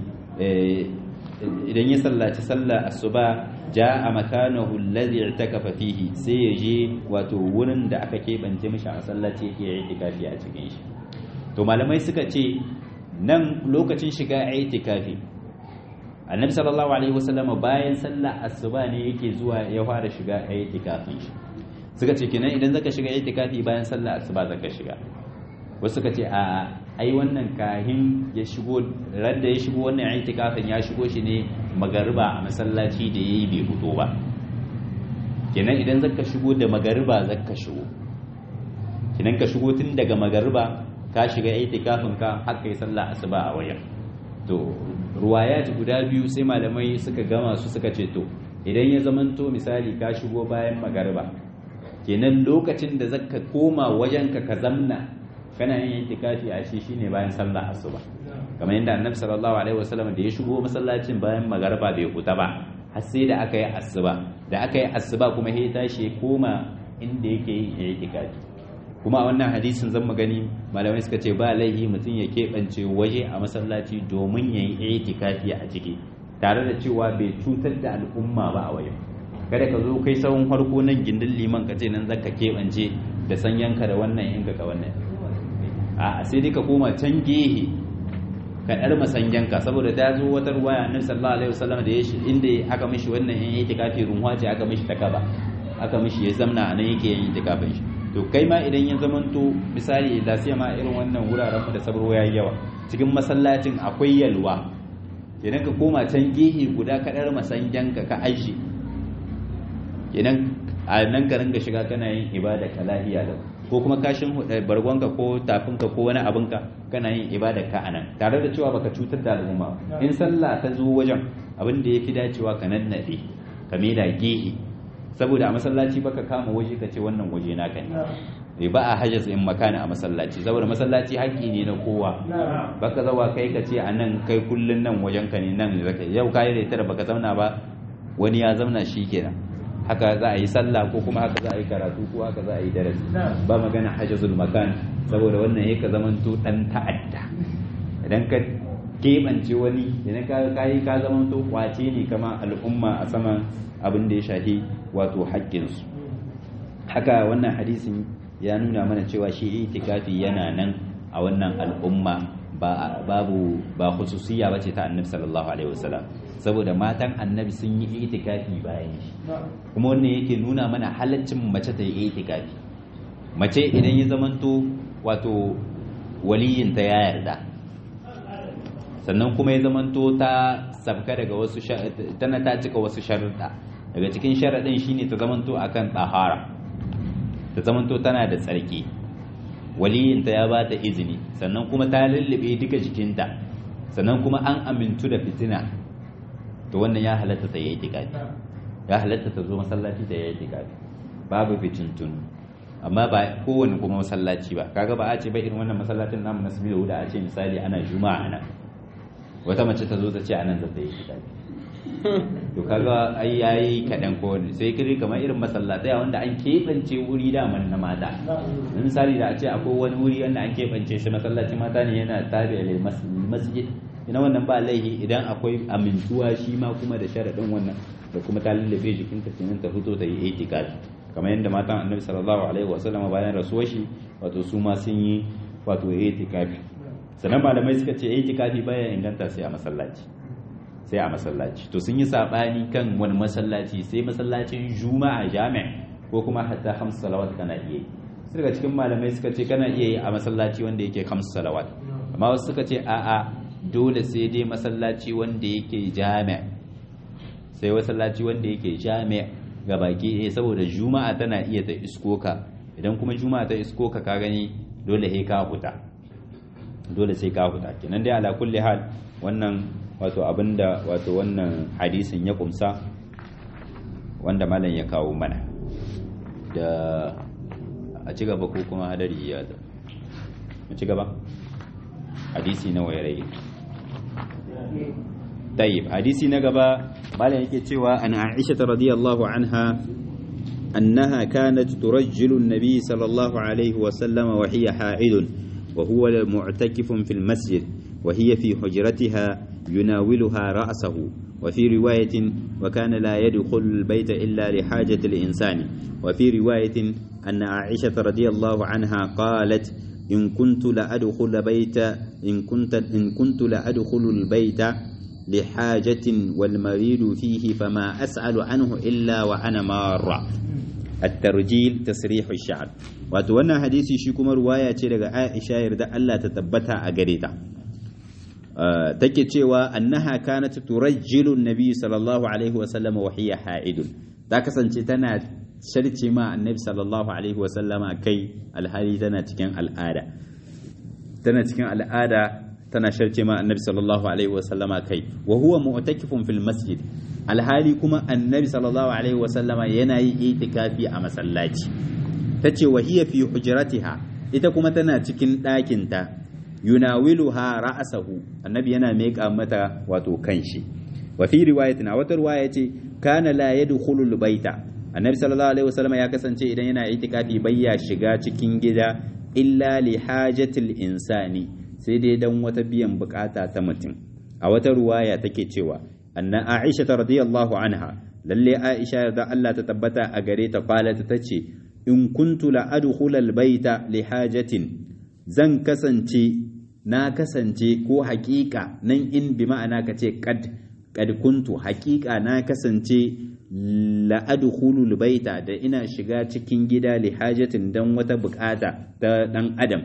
idan ya sallaci sallar asuba ja'a makanahu alladhi i'takafa fihi sai ya je wato wurin da aka kebance mishi a sallaci yake yin itikafi a cikin shi to malamai suka ce nan lokacin shiga itikafi annabi sallallahu alaihi wasallam bayan sallar asuba ne yake zuwa ya fara shiga itikafin shi suka ce kenan idan zaka shiga itikafi bayan sallar asuba zaka shiga wasu suka ce a ai wannan kahin ya shigo radda ya shigo wannan itikafin ya shigo shi ne magariba a masallaci da yayi bai fito ba kenan idan zaka shigo da magariba zaka shigo kenan ka shigo tun daga magariba ka shiga itikafin ka har kai sallah asuba a wajen to ruwayat guda biyu sai malamai suka gama su suka ce to idan ya zamanto misali ka shigo bayan magariba kenan lokacin da zaka koma wajen ka ka zamna kana yin itikafi a shi shine bayan sallah asuba kamar yadda annabi sallallahu alaihi wasallam da ya shigo masallacin bayan magariba bai huta ba har sai da aka yi asuba da aka yi asuba kuma ya tashi ya koma inda yake yin itikafi kuma a wannan hadisin zan gani malamai suka ce ba laihi mutum ya keɓance waje a masallaci domin ya yi itikafi a ciki tare da cewa bai cutar da al'umma ba a wajen kada ka zo kai sahun farko nan gindin liman ka ce nan zaka keɓance da sanyanka da wannan in ka wannan a sai dai ka koma can gehe ka ɗar masanyanka saboda ta zo wata ruwaya annabi sallallahu alaihi wasallam da ya shi inda aka mishi wannan in itikafi runwa ce aka mishi takaba aka mishi ya zamna a nan yake yin itikafin shi to kai ma idan ya zamanto misali da sai ma irin wannan wuraren da sabro yayi yawa cikin masallacin akwai yalwa idan ka koma can gehe guda ka dar masanjanka ka aishi idan a nan ka ringa shiga kana yin ibada ka lahiya da ko kuma kashin bargonka ko tafinka ko wani abinka kana yin ibada ka anan tare da cewa baka cutar da al'umma in sallah ta zo wajen abin da yafi dacewa ka nannade ka da gehe saboda a masallaci baka kama waje ka ce wannan waje naka ne ba a hajjas in makana a masallaci saboda masallaci haƙƙi ne na kowa baka zawa kai ka ce a nan kai kullun nan wajen ka ne nan zaka yau kai da tara baka zauna ba wani ya zauna shi kenan haka za a yi sallah ko kuma haka za a yi karatu ko haka za a yi darasi ba magana hajjazul makan saboda wannan yake zamanto dan ta'adda idan ka keɓance wani idan ka kai ka zamanto kwace ne kama al'umma a saman abin da ya shafi wato haƙƙinsu haka wannan hadisin ya nuna mana cewa shi itikafi yana nan a wannan al'umma babu ba khususiyya bace ta annabi sallallahu alaihi wasallam saboda matan annabi sun yi itikafi bayan shi kuma wannan yake nuna mana halaccin mace ta yi itikafi mace idan ya zamanto wato waliyin ta ya yarda sannan kuma ya zamanto ta sabka daga wasu tana ta cika wasu sharuɗa daga cikin sharaɗin shine ta zamanto akan tsahara ta zamanto tana da tsarki waliyinta ya ba ta izini sannan kuma ta lullube duka jikinta sannan kuma an amintu da fitina to wannan ya halatta ta yi itikafi ya halatta ta zo masallaci ta yi itikafi babu fitintun amma ba kowane kuma masallaci ba kaga ba a ce ba irin wannan masallacin namu na sabi da a ce misali ana juma'a nan wata mace ta zo ta ce anan za ta yi itikafi to kaga ai yayi kadan ko sai kiri kamar irin masallatai wanda an keɓance wuri daman na mata misali da a ce akwai wani wuri wanda an keɓance shi masallaci mata ne yana tabi da masjid ina wannan ba laihi idan akwai amintuwa shi ma kuma da sharaɗin wannan da kuma ta lallabe jikinta kenan ta fito ta yi itikafi kamar yadda matan annabi sallallahu alaihi wasallam bayan rasuwar shi wato su ma sun yi wato itikafi sannan malamai suka ce itikafi baya inganta sai a masallaci sai a masallaci to sun yi sabani kan wani masallaci sai masallacin juma'a jami'a ko kuma hatta hamsu salawat kana iya yi sai daga cikin malamai suka ce kana iya yi a masallaci wanda yake hamsu salawat amma wasu suka ce a'a dole sai dai masallaci wanda yake jami'a sai masallaci wanda yake jami'a ga baki eh saboda juma'a tana iya ta isko ka idan kuma juma'a ta isko ka ka gani dole sai ka huta dole sai ka huta kenan dai ala kulli hal wannan wato abinda wato wannan hadisin ya kumsa wanda malam ya kawo mana da a ci gaba ko kuma hadari ya ta mu ci gaba hadisi na wayrai طيب حديثي نقبا قال يكتشوا أن عائشة رضي الله عنها أنها كانت ترجل النبي صلى الله عليه وسلم وهي حائض وهو معتكف في المسجد وهي في حجرتها يناولها رأسه وفي رواية وكان لا يدخل البيت إلا لحاجة الإنسان وفي رواية أن عائشة رضي الله عنها قالت إن كنت لأدخل بيت إن كنت إن كنت لأدخل البيت لحاجة والمريض فيه فما أسأل عنه إلا وأنا مارة الترجيل تسريح الشعر وتوانا حديثي شكما رواية لغا عائشة يرد ألا تتبتها أغريتا أه تكي تشيوا أنها كانت ترجل النبي صلى الله عليه وسلم وهي حائد تاكسن تنا شرتي ما النبي صلى الله عليه وسلم كي الحالي تنا تكن الآلة تنا تكن الآلة tana sharce ma annabi sallallahu alaihi wasallama kai wa huwa mu'takifun fil masjid alhali kuma annabi sallallahu alaihi wasallama yana yi itikafi a masallaci tace wa hiya fi hujratiha ita kuma tana cikin ɗakin ta yunawiluha ra'sahu annabi yana meka mata wato kanshi wa fi riwayatin a wata riwaya yace kana la yadkhulu baita annabi sallallahu alaihi wasallama ya kasance idan yana itikafi bayya shiga cikin gida illa li hajatil insani sai dai dan wata biyan bukata ta mutum a wata ruwaya take cewa anna aisha radiyallahu anha lalle aisha da Allah ta tabbata a gare ta qalat tace in kuntu la adkhul al baita li hajatin zan kasance na kasance ko haƙiƙa nan in bi ma'ana kace kad kad kuntu haƙiƙa na kasance la adkhulul baita da ina shiga cikin gida li hajatin dan wata bukata ta dan adam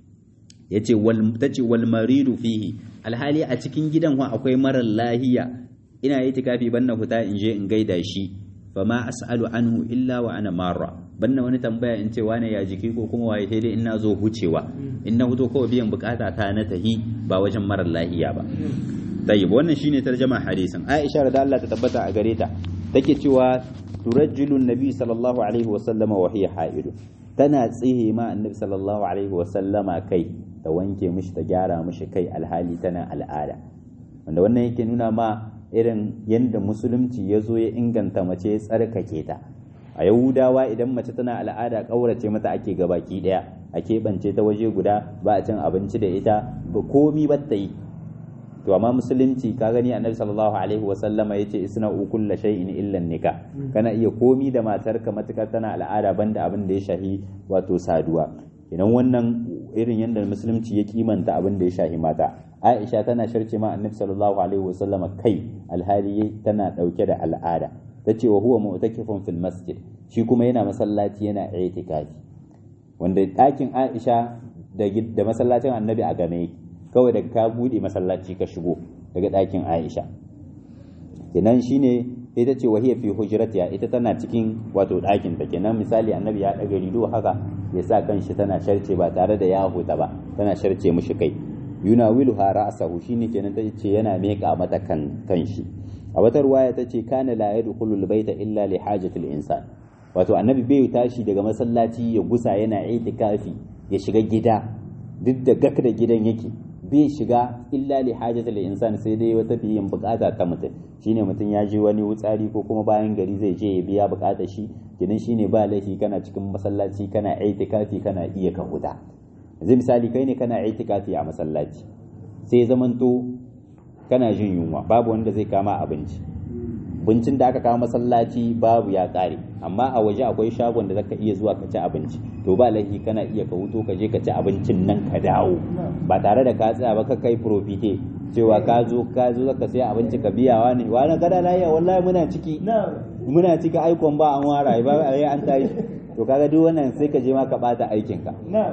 yace wal tace wal maridu fihi alhali a cikin gidan wa akwai marar lahiya ina yi tikafi banna huta in je in gaida shi fama as'alu anhu illa wa ana marra banna wani tambaya in ce wane ya jiki ko kuma waye sai dai in na zo hucewa in na huto kawai biyan bukata ta na tahi ba wajen marar lahiya ba tayyib wannan shine tarjama hadisin Aisha da Allah ta tabbata a gare ta take cewa turajjilu nabi sallallahu alaihi wa sallama wa hiya haidu tana tsihe ma annabi sallallahu alaihi wa sallama kai ta wanke mishi ta gyara mishi kai alhali tana al'ada wanda wannan yake nuna ma irin yadda musulunci ya zo ya inganta mace ya tsarkake ta a yahudawa idan mace tana al'ada ƙaurace mata ake gabaki ɗaya a keɓance ta waje guda ba a cin abinci da ita ba komi ba ta yi to amma musulunci ka gani annabi sallallahu alaihi wa sallama yace isna ukulla shay'in illa nika kana iya komi da matarka matukar tana al'ada banda abin da ya shahi wato saduwa idan wannan irin yadda musulunci ya kimanta abin da ya shahi mata aisha tana sharce ma annabi sallallahu alaihi wa sallama kai alhali tana dauke da al'ada tace wa huwa mu'takifun fil masjid shi kuma yana masallaci yana i'tikafi wanda ɗakin aisha da masallacin annabi a game yake kawai daga ka bude masallaci ka shigo daga ɗakin Aisha kenan shine ita ce wahiya fi hujratiha ita tana cikin wato ɗakin ta kenan misali annabi ya ɗaga rido haka ya sa kanshi tana sharce ba tare da ya huta ba tana sharce mishi kai yuna wilu ha ra'sahu shine kenan ta ce yana meka mata kan kanshi a wata ruwaya ta ce kana la yadkhulu albayta illa li hajati insan wato annabi bai tashi daga masallaci ya gusa yana itikafi ya shiga gida duk da gak da gidan yake bai shiga illa li hajatil insan sai dai wata biyan bukata ta mutum shine mutum ya je wani wutsari ko kuma bayan gari zai je ya biya bukatar shi kidan shine ba laifi kana cikin masallaci kana itikafi kana iya ka huta yanzu misali kai ne kana itikafi a masallaci sai zamanto kana jin yunwa babu wanda zai kama abinci bincin da aka kawo masallaci babu ya kare amma a waje akwai shagon da zaka iya zuwa ka ci abinci to ba laifi kana iya ka huto ka je ka ci abincin nan ka dawo ba tare da ka tsaya ba ka kai profite cewa ka zo ka zo zaka sai abinci ka biyawa ne wani gada lafiya wallahi muna ciki muna ciki aikon ba an wara ba ai an tashi to kaga duk wannan sai ka je ma ka bata aikin ka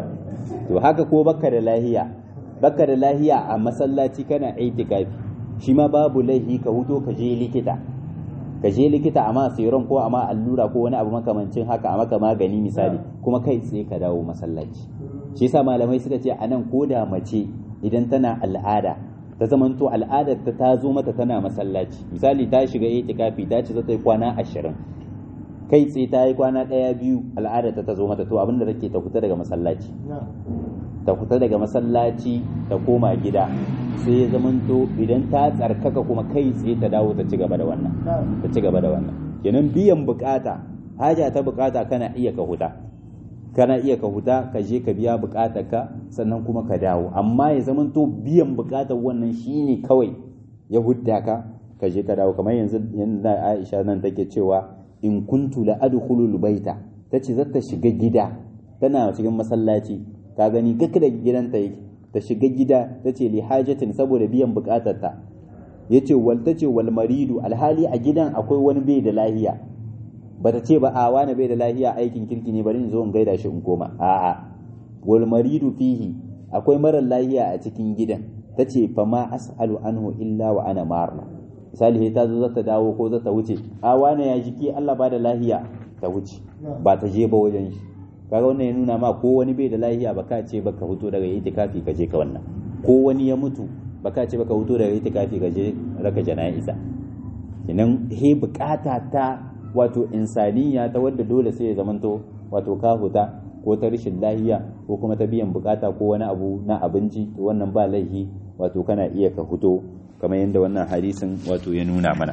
to haka ko bakka da lahiya bakka da lahiya a masallaci kana itikafi shi ma babu laifi ka huto ka je likita ka je likita a ma serum ko a ma allura ko wani abu makamancin haka a maka magani misali kuma kai tsaye ka dawo masallaci shi yasa malamai suka ce anan ko da mace idan tana al'ada ta zamanto al'adar ta ta zo mata tana masallaci misali ta shiga itikafi ta ce za ta yi kwana ashirin kai tsaye ta yi kwana ɗaya biyu al'ada ta zo mata to abinda take ta fita daga masallaci ta fita daga masallaci ta koma gida sai ya zamanto idan ta tsarkaka kuma kai tsaye ta dawo ta ci gaba da wannan ta ci gaba da wannan kenan biyan bukata haja ta bukata kana iya ka huta kana iya ka huta ka je ka biya bukatar ka sannan kuma ka dawo amma ya zamanto biyan bukatar wannan shine kawai ya hudda ka ka je ka dawo kamar yanzu yanda Aisha nan take cewa in kuntu la adkhulul baita tace zata shiga gida tana cikin masallaci ka gani gaka da gidanta yake ta shiga gida tace li hajatin saboda biyan bukatar ta yace wal tace wal maridu alhali a gidan akwai wani bai da lahiya bata ce ba a wani bai da lahiya aikin kirki ne bari in zo in gaida shi in koma a'a wal maridu fihi akwai marar lahiya a cikin gidan tace fa ma as'alu anhu illa wa ana marna misali ta zo zata dawo ko zata wuce a wane ya jiki Allah ba da lahiya ta wuce ba ta je ba wajen shi kaga wannan ya nuna ma ko wani bai da lahiya baka ce baka fito daga itikafi ka je ka wannan ko wani ya mutu baka ce baka fito daga itikafi ka je raka jana'iza idan he bukata ta wato insaniya ta wadda dole sai ya zamanto wato ka huta ko ta rashin lahiya ko kuma ta biyan bukata ko wani abu na abinci to wannan ba laihi wato kana iya ka fito kamar yadda wannan hadisin wato ya nuna mana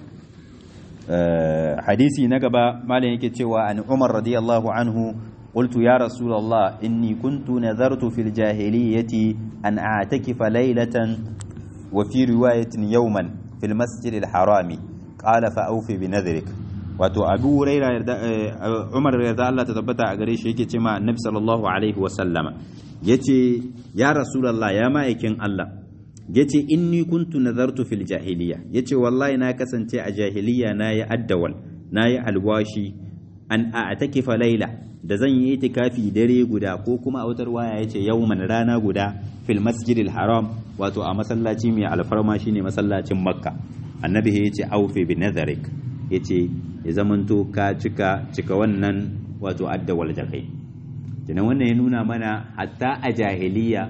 hadisi na gaba malam yake cewa an umar radiyallahu anhu قلت يا رسول الله إني كنت نذرت في الجاهلية أن أعتكف ليلة وفي رواية يوما في المسجد الحرام قال فأوفي بنذرك wato abu huraira umar yarda Allah ta tabbata a gare shi yake ce ma annabi sallallahu alaihi wa sallama yace ya rasulullah ya ma'aikin Allah yace inni kuntu nazartu fil jahiliya yace wallahi na kasance a jahiliya na yi addawal na yi alwashi an a'takifa laila da zan yi itikafi dare guda ko kuma a wutar waya yace yawman rana guda fil masjidil haram wato a masallaci mai alfarma shine masallacin makka annabi yace aufi bi nazarik yace ya zamanto ka cika cika wannan wato addawal da kai kenan wannan ya nuna mana hatta a jahiliya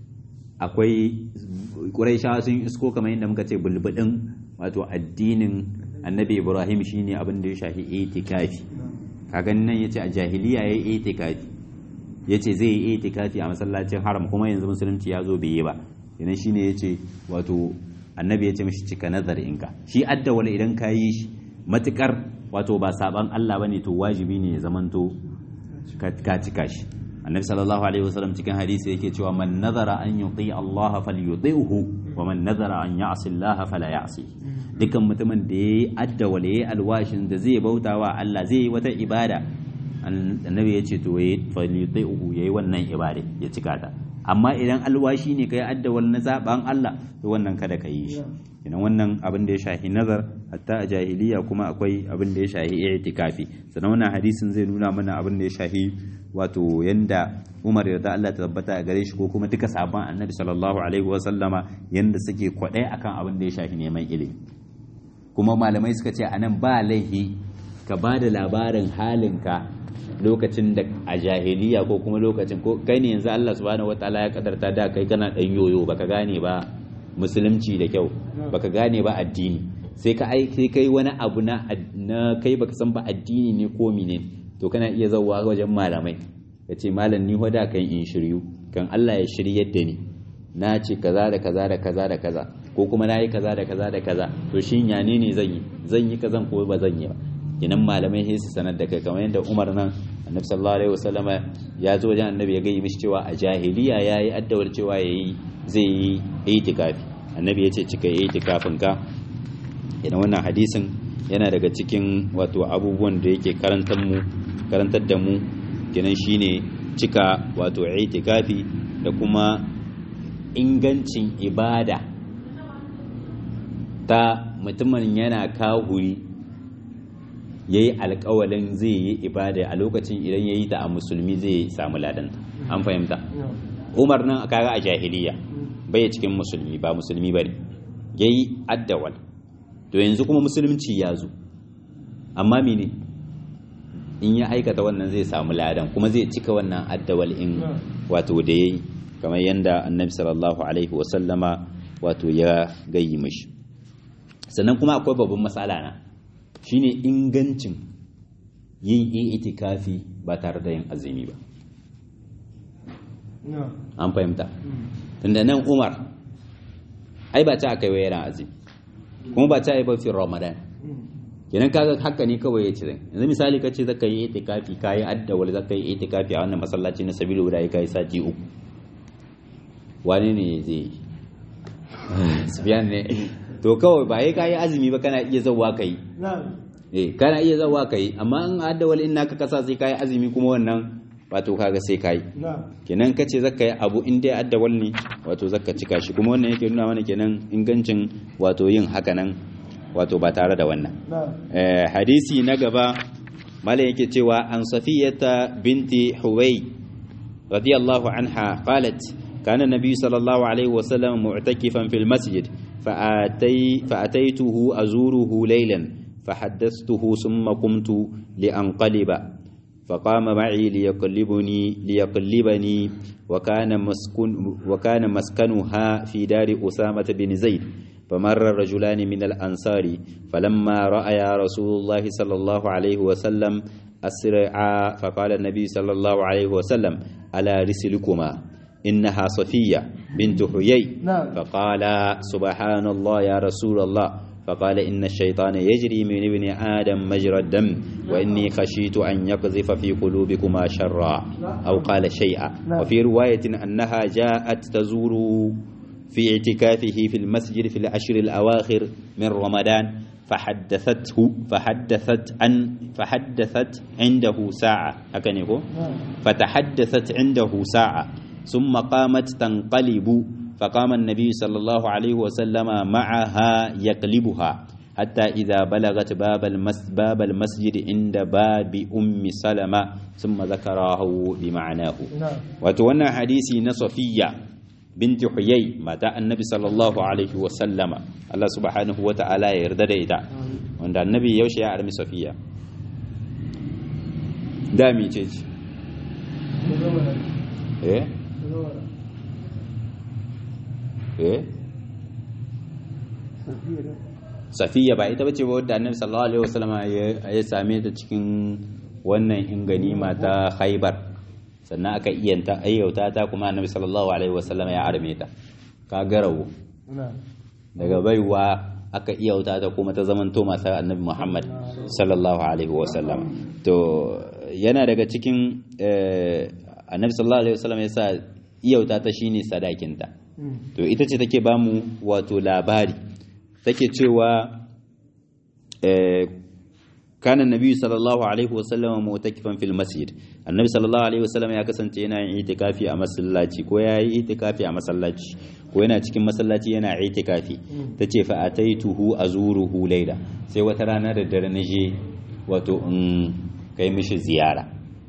akwai ƙuraishawa sun isko kamar yadda muka ce bulbudin wato addinin annabi ibrahim shine abin da ya shafi itikafi kaga nan yace a jahiliya yayi itikafi yace zai yi itikafi a masallacin haram kuma yanzu musulunci ya zo bai yi ba kenan shine yace wato annabi yace mishi cika nazarinka shi addawal idan ka yi shi matukar wato ba saban Allah bane to wajibi ne ya zamanto ka cika shi annabi sallallahu alaihi wasallam cikin hadisi yake cewa man nazara an yuti Allah falyuti'hu wa man nazara an ya'si Allah fala ya'si dukan mutumin da yayi adda wala yayi alwashin da zai bautawa Allah zai yi wata ibada annabi ya ce to yayi falyuti'hu yayi wannan ibada ya cika ta amma idan alwashi ne kai adda wal na zaban Allah to wannan kada ka yi shi idan wannan abin da ya shahi nazar hatta a jahiliya kuma akwai abin da ya shahi i'tikafi sannan wannan hadisin zai nuna mana abin da ya shahi wato yanda Umar yarda Allah ta tabbata a gare shi ko kuma duka sabon Annabi sallallahu alaihi wa sallama yanda suke kwadai akan abin da ya shafi neman ilimi kuma malamai suka ce anan ba laihi ka ba da labarin halinka lokacin da a jahiliya ko kuma lokacin ko kai ne yanzu Allah subhanahu wataala ya kadarta da kai kana dan yoyo baka gane ba musulunci da kyau baka gane ba addini sai ka ai sai kai wani abu na na kai baka san ba addini ne ko mene to kana iya zauwa wajen malamai ka ce malam ni hoda kan in shiryu kan Allah ya shiryar da ni na ce kaza da kaza da kaza da kaza ko kuma na yi kaza da kaza da kaza to shin ya ne zan yi zan yi kazan ko ba zan yi ba kinan malamai sai su sanar da kai kamar yadda Umar nan Annabi sallallahu alaihi wasallama ya zo wajen Annabi ya gaya mishi cewa a jahiliya yayi addawar cewa yayi zai yi itikafi Annabi ya ce cika itikafin ka idan wannan hadisin yana daga cikin wato abubuwan da yake karantar mu karantar da mu kenan shine cika wato itikafi da kuma ingancin ibada ta mutumin yana kahuri ya yi alkawalin zai yi ibada a lokacin idan ya yi ta a musulmi zai samu ladanta an fahimta umar nan a kaga a jahiliya bai cikin musulmi ba musulmi ba ne ya yi addawal to yanzu kuma musulunci ya zo amma mene in ya aikata wannan zai samu ladan kuma zai cika wannan addawal in wato da ya yi kamar yadda annabi sallallahu alaihi wasallama wato ya gayi mashi sannan kuma akwai babban matsala na shine ingancin yin itikafi ba tare da yin azumi ba an fahimta tunda nan umar ai ba ta aka yi yana azumi kuma ba ta yi ba fi ramadan kenan kaga haka ne kawai ya ci zai yanzu misali ka ce zaka yi itikafi ka yi addawal zaka yi itikafi a wannan masallaci na sabilu guda ya kai sati uku wane ne zai yi sufiyan ne to kawai ba ka yi azumi ba kana iya zauwa ka yi eh kana iya zauwa ka yi amma in addawal in naka kasa sai ka yi azumi kuma wannan wato kaga sai ka yi kenan ka ce zaka yi abu in dai addawal ne wato zaka cika shi kuma wannan yake nuna mana kenan ingancin wato yin haka nan wato ba tare da wannan hadisi na gaba malam yake cewa an safiyata binti huwai radiyallahu anha qalat كان النبي صلى الله عليه وسلم معتكفا في المسجد فأتي فأتيته أزوره ليلا فحدثته ثم قمت لأنقلب فقام معي ليقلبني ليقلبني وكان مسكن وكان مسكنها في دار أسامة بن زيد فمر رجلان من الأنصار فلما رأيا رسول الله صلى الله عليه وسلم أسرعا فقال النبي صلى الله عليه وسلم ألا رسلكما إنها صفية بنت حيي فقال سبحان الله يا رسول الله فقال إن الشيطان يجري من ابن آدم مجرى الدم وإني خشيت أن يقذف في قلوبكما شرا أو قال شيئا وفي رواية أنها جاءت تزور في اعتكافه في المسجد في العشر الأواخر من رمضان فحدثته فحدثت عن فحدثت عنده ساعة هكذا يقول فتحدثت عنده ساعة ثم قامت تنقلب فقام النبي صلى الله عليه وسلم معها يقلبها حتى إذا بلغت باب المس باب المسجد عند باب أم سلمة ثم ذكره بمعناه وتوانا حديثي نصفية بنت حيي متى النبي صلى الله عليه وسلم الله سبحانه وتعالى يرضى إذا وعند النبي يوشي يا أرمي صفية دامي تيجي إيه eh safiya ba ita bace ba wadda annabi sallallahu alaihi wasallam ya same ta cikin wannan inganima ta khaybar sannan aka iyanta ayyauta ta kuma annabi sallallahu alaihi wasallam ya arme ta ka garawo daga baiwa aka iyauta ta kuma ta zaman to masu annabi muhammad sallallahu alaihi wasallam to yana daga cikin annabi sallallahu alaihi wasallam ya sa iyauta ta shine sadakinta to ita ce take bamu wato labari take cewa kana nabi sallallahu alaihi wasallam mu'takifan fil masjid annabi sallallahu alaihi wasallam ya kasance yana yin itikafi a masallaci ko ya yi itikafi a masallaci ko yana cikin masallaci yana itikafi tace fa ataituhu azuruhu layla sai wata rana da dare na je wato in kai mishi ziyara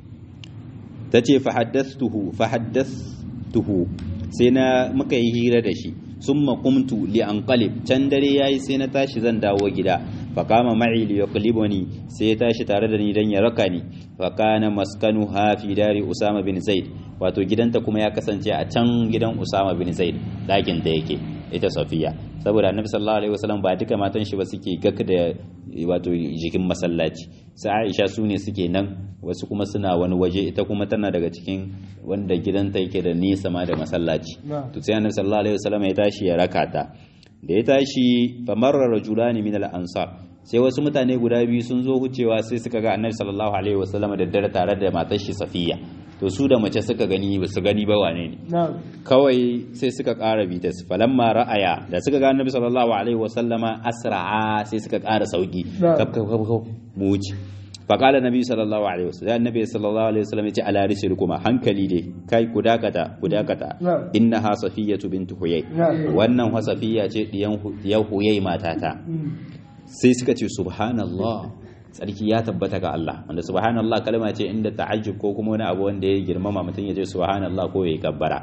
tace fa haddathtuhu fa haddathtuhu sai na muka yi hira da shi sun makumtu li an qalib can dare yayi sai na tashi zan dawo gida fa kama ma'i li yaqlibuni sai ya tashi tare da ni dan ya raka ni fa kana maskanu ha fi dari usama bin zaid wato gidanta kuma ya kasance a can gidan usama bin zaid dakin da yake ita safiya saboda annabi sallallahu alaihi wasallam ba duka matan shi ba suke gak da wato jikin masallaci sai aisha su ne suke nan wasu kuma suna wani waje ita kuma tana daga cikin wanda gidanta yake da nisa ma da masallaci to sai annabi sallallahu alaihi wasallam ya tashi ya raka ta da ya tashi famarra rajulani min al-ansar sai wasu mutane guda biyu sun zo hucewa sai suka ga annabi sallallahu alaihi wasallam da dare tare da matar shi safiya to su da mace suka gani ba su gani ba wane ne kawai sai suka ƙara bi ta falamma ra'aya da suka ga annabi sallallahu alaihi wasallama asra'a sai suka ƙara sauki kaf kaf kaf mu wuce faƙala nabi sallallahu alaihi wasallam annabi sallallahu alaihi wasallam yace ala risil kuma hankali dai kai ku dakata ku dakata innaha safiyatu bint huyay wannan wa safiya ce diyan diyan huyay matata sai suka ce subhanallah tsarki ya tabbata ga Allah wanda subhanallah kalma ce inda ta'ajjub ko kuma wani abu wanda ya girmama mutum ya ce subhanallah ko ya kabbara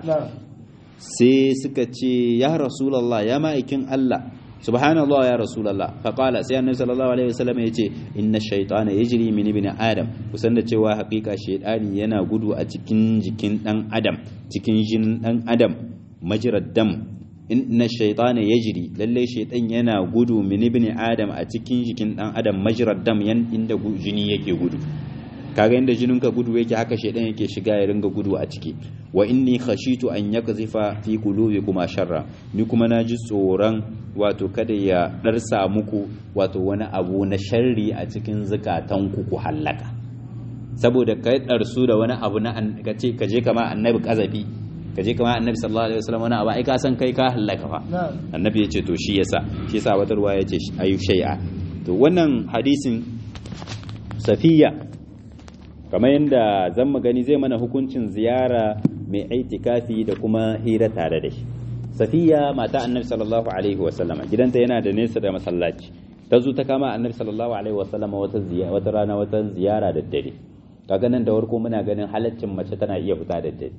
sai suka ce ya rasulullah ya ma'aikin Allah subhanallah ya rasulullah faqala sai annabi sallallahu alaihi wasallam ya ce inna shaytana yajri min ibn adam kusan da cewa hakika shaytani yana gudu a cikin jikin dan adam cikin jinin dan adam majrad dam inna shaytana yajri lalle shaytan yana gudu min ibn adam a cikin jikin dan adam majrad dam yan inda jini yake gudu kaga inda jininka gudu yake haka shedan yake shiga ya ringa gudu a ciki wa inni khashitu an yakzifa fi qulubikum sharra ni kuma naji tsoron wato kada ya darsa muku wato wani abu na sharri a cikin zukatanku ku hallaka saboda kai darsu da wani abu na kace kaje kama annabi kazafi kaje kama annabi sallallahu alaihi wasallam wani abu ai ka san kai ka hallaka fa annabi yace to shi yasa shi yasa wata ruwa yace ayu shay'a to wannan hadisin safiya kamar yadda zan mu gani zai mana hukuncin ziyara mai aitikafi da kuma hira tare da shi safiya mata annabi sallallahu alaihi wasallam gidanta yana da nesa da masallaci ta zo ta kama annabi sallallahu alaihi wasallam wata ziyara wata rana wata ziyara da dare kaga nan da warko muna ganin halaccin mace tana iya fita da dare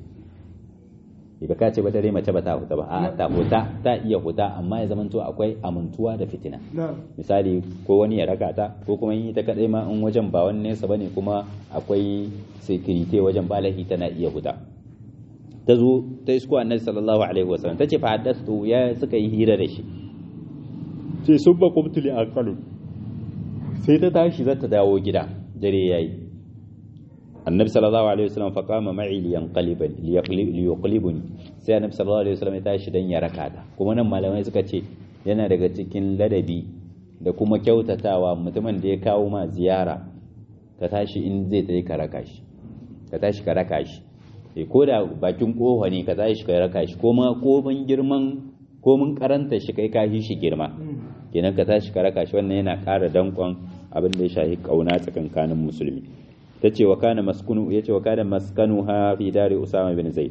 ba ka ce ba dare mace ba ta huta ba a ta huta ta iya huta amma ya zamanto akwai amintuwa da fitina misali ko wani ya raka ta ko kuma yi ta kadai ma in wajen ba wani nesa bane kuma akwai security wajen balahi tana iya huta ta zo ta isko annabi sallallahu alaihi wasallam ta ce fa haddastu ya suka yi hira da shi ce sun ba kumtu li aqalu sai ta tashi za ta dawo gida dare yayi annabi sallallahu alaihi wasallam fa qama ma'i li yanqaliban li yuqlibuni sai annabi sallallahu alaihi wasallam ya tashi dan ya raka ta kuma nan malamai suka ce yana daga cikin ladabi da kuma kyautatawa mutumin da ya kawo ma ziyara ka tashi in zai tayi ka raka shi ka tashi ka raka shi eh ko da bakin kofa ne ka tashi ka raka shi ko ma ko ban girman ko mun karanta shi kai ka shi girma kenan ka tashi ka raka shi wannan yana ƙara dankon abin da ya shahi kauna tsakankanin musulmi ta ce wa kana maskunu ya ce wa kana maskanu ha fi dare usama bin zaid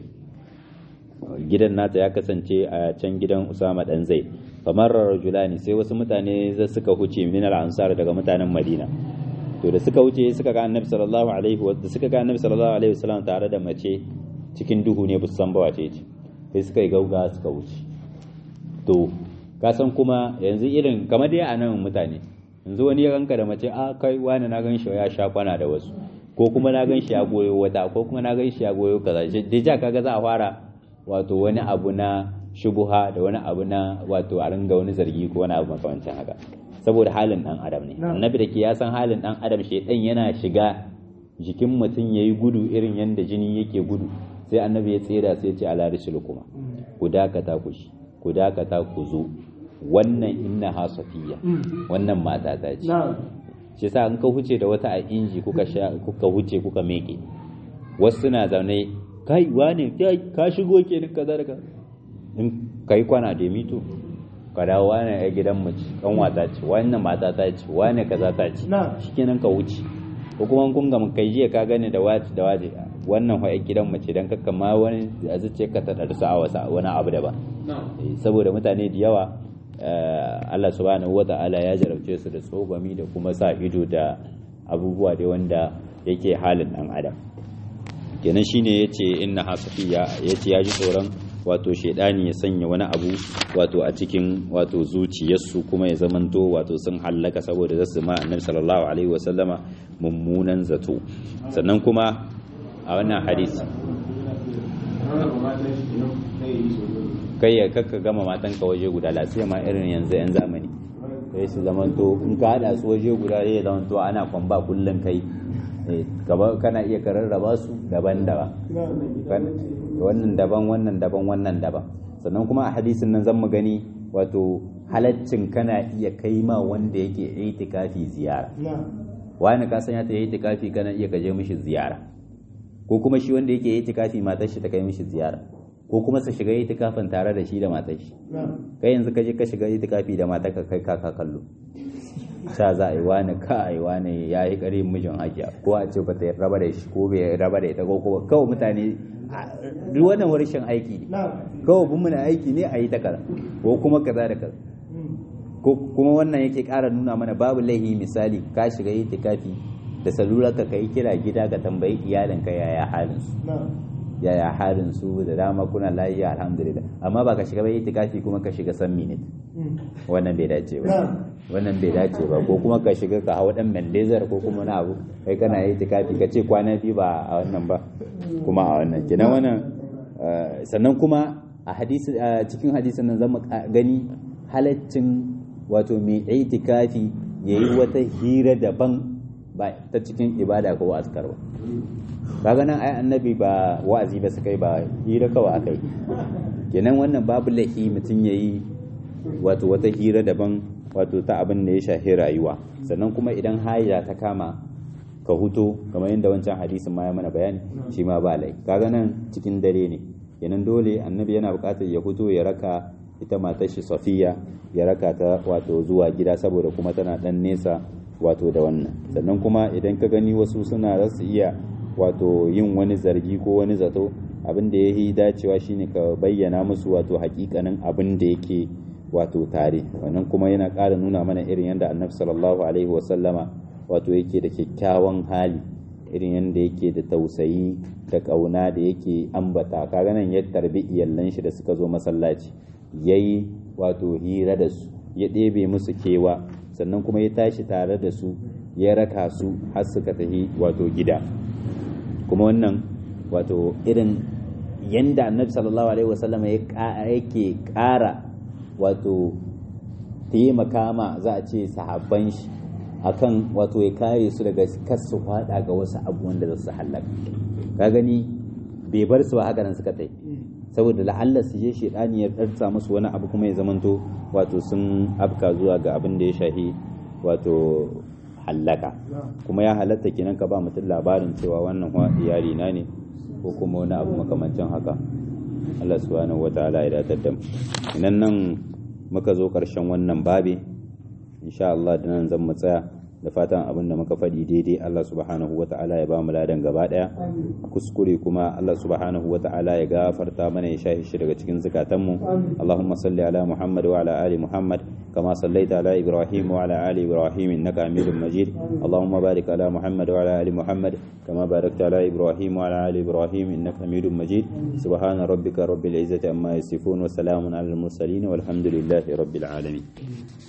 gidan nata ya kasance a can gidan usama dan zaid famar rajulani sai wasu mutane za suka huce min al ansar daga mutanen madina to da suka wuce suka ga annabi sallallahu alaihi wa suka ga annabi sallallahu alaihi wasallam tare da mace cikin duhu ne busan ba wace ce sai suka yi gauga suka wuce to ka san kuma yanzu irin kamar dai a nan mutane yanzu wani ya ganka da mace a kai wani na gan shi ya sha kwana da wasu ko kuma na gan shi ya goyo wata ko kuma na gan shi ya goyo kaza deja kaga za a fara wato wani abu na shubuha da wani abu na wato a ringa wani zargi ko wani abu makamancin haka saboda halin dan adam ne annabi da ke ya san halin dan adam shedan yana shiga jikin mutum yayi gudu irin yanda jini yake gudu sai annabi ya tsira sai ya ce ala risul kuma ku dakata ku shi ku dakata ku zo wannan inna ha safiya wannan mata ta ce shi sa in ka huce da wata a inji kuka sha kuka huce kuka meke wasu na zaune kai wane ka shigo ke ni kaza da in kai kwana da mito ka dawo wane ya gidan mace kan wata ce wannan mata ta ce wane kaza ta ce shikenan ka wuce ko kuma kun ga kai jiya ka gane da wace da waje wannan fa gidan mace dan kakka ma wani a zuciyarka ta darsa a wasa wani abu daban saboda mutane da yawa Allah subhanahu wata'ala ya jarabce su da tsogami da kuma sa ido da abubuwa da wanda yake halin dan adam kenan shine yace inna hasafiya yace ya ji tsoron wato shedani ya sanya wani abu wato a cikin wato zuciyarsu kuma ya zamanto wato sun hallaka saboda zasu ma annabi sallallahu alaihi wasallama mummunan zato sannan kuma a wannan hadisi kai ya kakka gama matan ka waje guda lafiya ma irin yanzu yan zamani sai su zamanto in ka hada su waje guda zai zamanto ana kwamba kullum kai gaba kana iya kararraba su daban daban wannan daban wannan daban wannan daban sannan kuma a hadisin nan zan mu gani wato halaccin kana iya kai ma wanda yake itikafi ziyara wani ka san ya ta yi itikafi kana iya kaje mishi ziyara ko kuma shi wanda yake itikafi matar shi ta kai mishi ziyara ko kuma su shiga itikafin tare da shi da matar shi kai yanzu ka je ka shiga itikafi da matar ka kai kaka kallo sa za a yi wani ka a yi wani ya yi ƙarin mijin hajiya ko a ce ba ta raba da shi ko bai raba da ita ko kuma kawai mutane duk wannan warshen aiki ne kawai bin muna aiki ne a yi ta kaza ko kuma kaza da kaza ko kuma wannan yake ƙara nuna mana babu laihi misali ka shiga itikafi da salular ka kai kira gida ka tambayi iyalinka yaya halin su yaya halin su da dama kuna lafiya alhamdulillah amma ba ka shiga bai itikafi kuma ka shiga san minute wannan bai dace ba wannan bai dace ba ko kuma ka shiga ka hawa dan mendezar ko kuma na abu kai kana yi itikafi ka ce kwana biyu ba a wannan ba kuma a wannan kenan wannan sannan kuma a hadisi cikin hadisin nan zamu gani halaccin wato mai itikafi yayi wata hira daban ba ta cikin ibada ko azkar ba kaga nan ai annabi ba wa'azi ba su kai ba hira kawai akai kenan wannan babu lahi mutum yayi wato wata hira daban wato ta abin da ya shafi rayuwa sannan kuma idan haija ta kama ka huto kamar yadda wancan hadisin ma ya mana bayani shi ma ba lai kaga nan cikin dare ne kenan dole annabi yana buƙatar ya huto ya raka ita matar shi safiya ya raka ta wato zuwa gida saboda kuma tana dan nesa wato da wannan sannan kuma idan ka gani wasu suna rasu iya wato yin wani zargi ko wani zato abin da ya yi dacewa shine ka bayyana musu wato hakikanin abin da yake wato tare wannan kuma yana ƙara nuna mana irin yadda annabi sallallahu alaihi wasallama wato yake da kyakkyawan hali irin yadda yake da tausayi da ƙauna da yake ambata kaga nan ya tarbi iyallan shi da suka zo masallaci yayi wato hira da su ya ɗebe musu kewa sannan kuma ya tashi tare da su ya raka su har suka tafi wato gida kuma wannan wato irin yanda annabi sallallahu alaihi wasallam yake ƙara wato taimaka ma za a ce sahabban shi akan wato ya kare su daga kasu fada ga wasu abubuwan da za su halaka ka gani bai bar su ba haka nan suka tai saboda la'alla su je shedani ya darsa musu wani abu kuma ya zamanto wato sun afka zuwa ga abin da ya shahi wato hallaka kuma ya halatta kenan ka ba mutum labarin cewa wannan iyali na ne ko kuma wani abu makamancin haka Allah subhanahu wataala ya datar da mu inan nan muka zo karshen wannan babi insha Allah da nan zan mu tsaya da fatan abin da muka faɗi daidai Allah subhanahu wataala ya ba mu ladan gaba daya kuskure kuma Allah subhanahu wataala ya gafarta mana ya shahi shi daga cikin zukatanmu Allahumma salli ala Muhammad wa ala ali Muhammad كما صليت على إبراهيم وعلى آل إبراهيم إنك حميد مجيد اللهم بارك على محمد وعلى آل محمد كما باركت على إبراهيم وعلى آل إبراهيم إنك حميد مجيد سبحان ربك رب العزة عما يصفون وسلام على المرسلين والحمد لله رب العالمين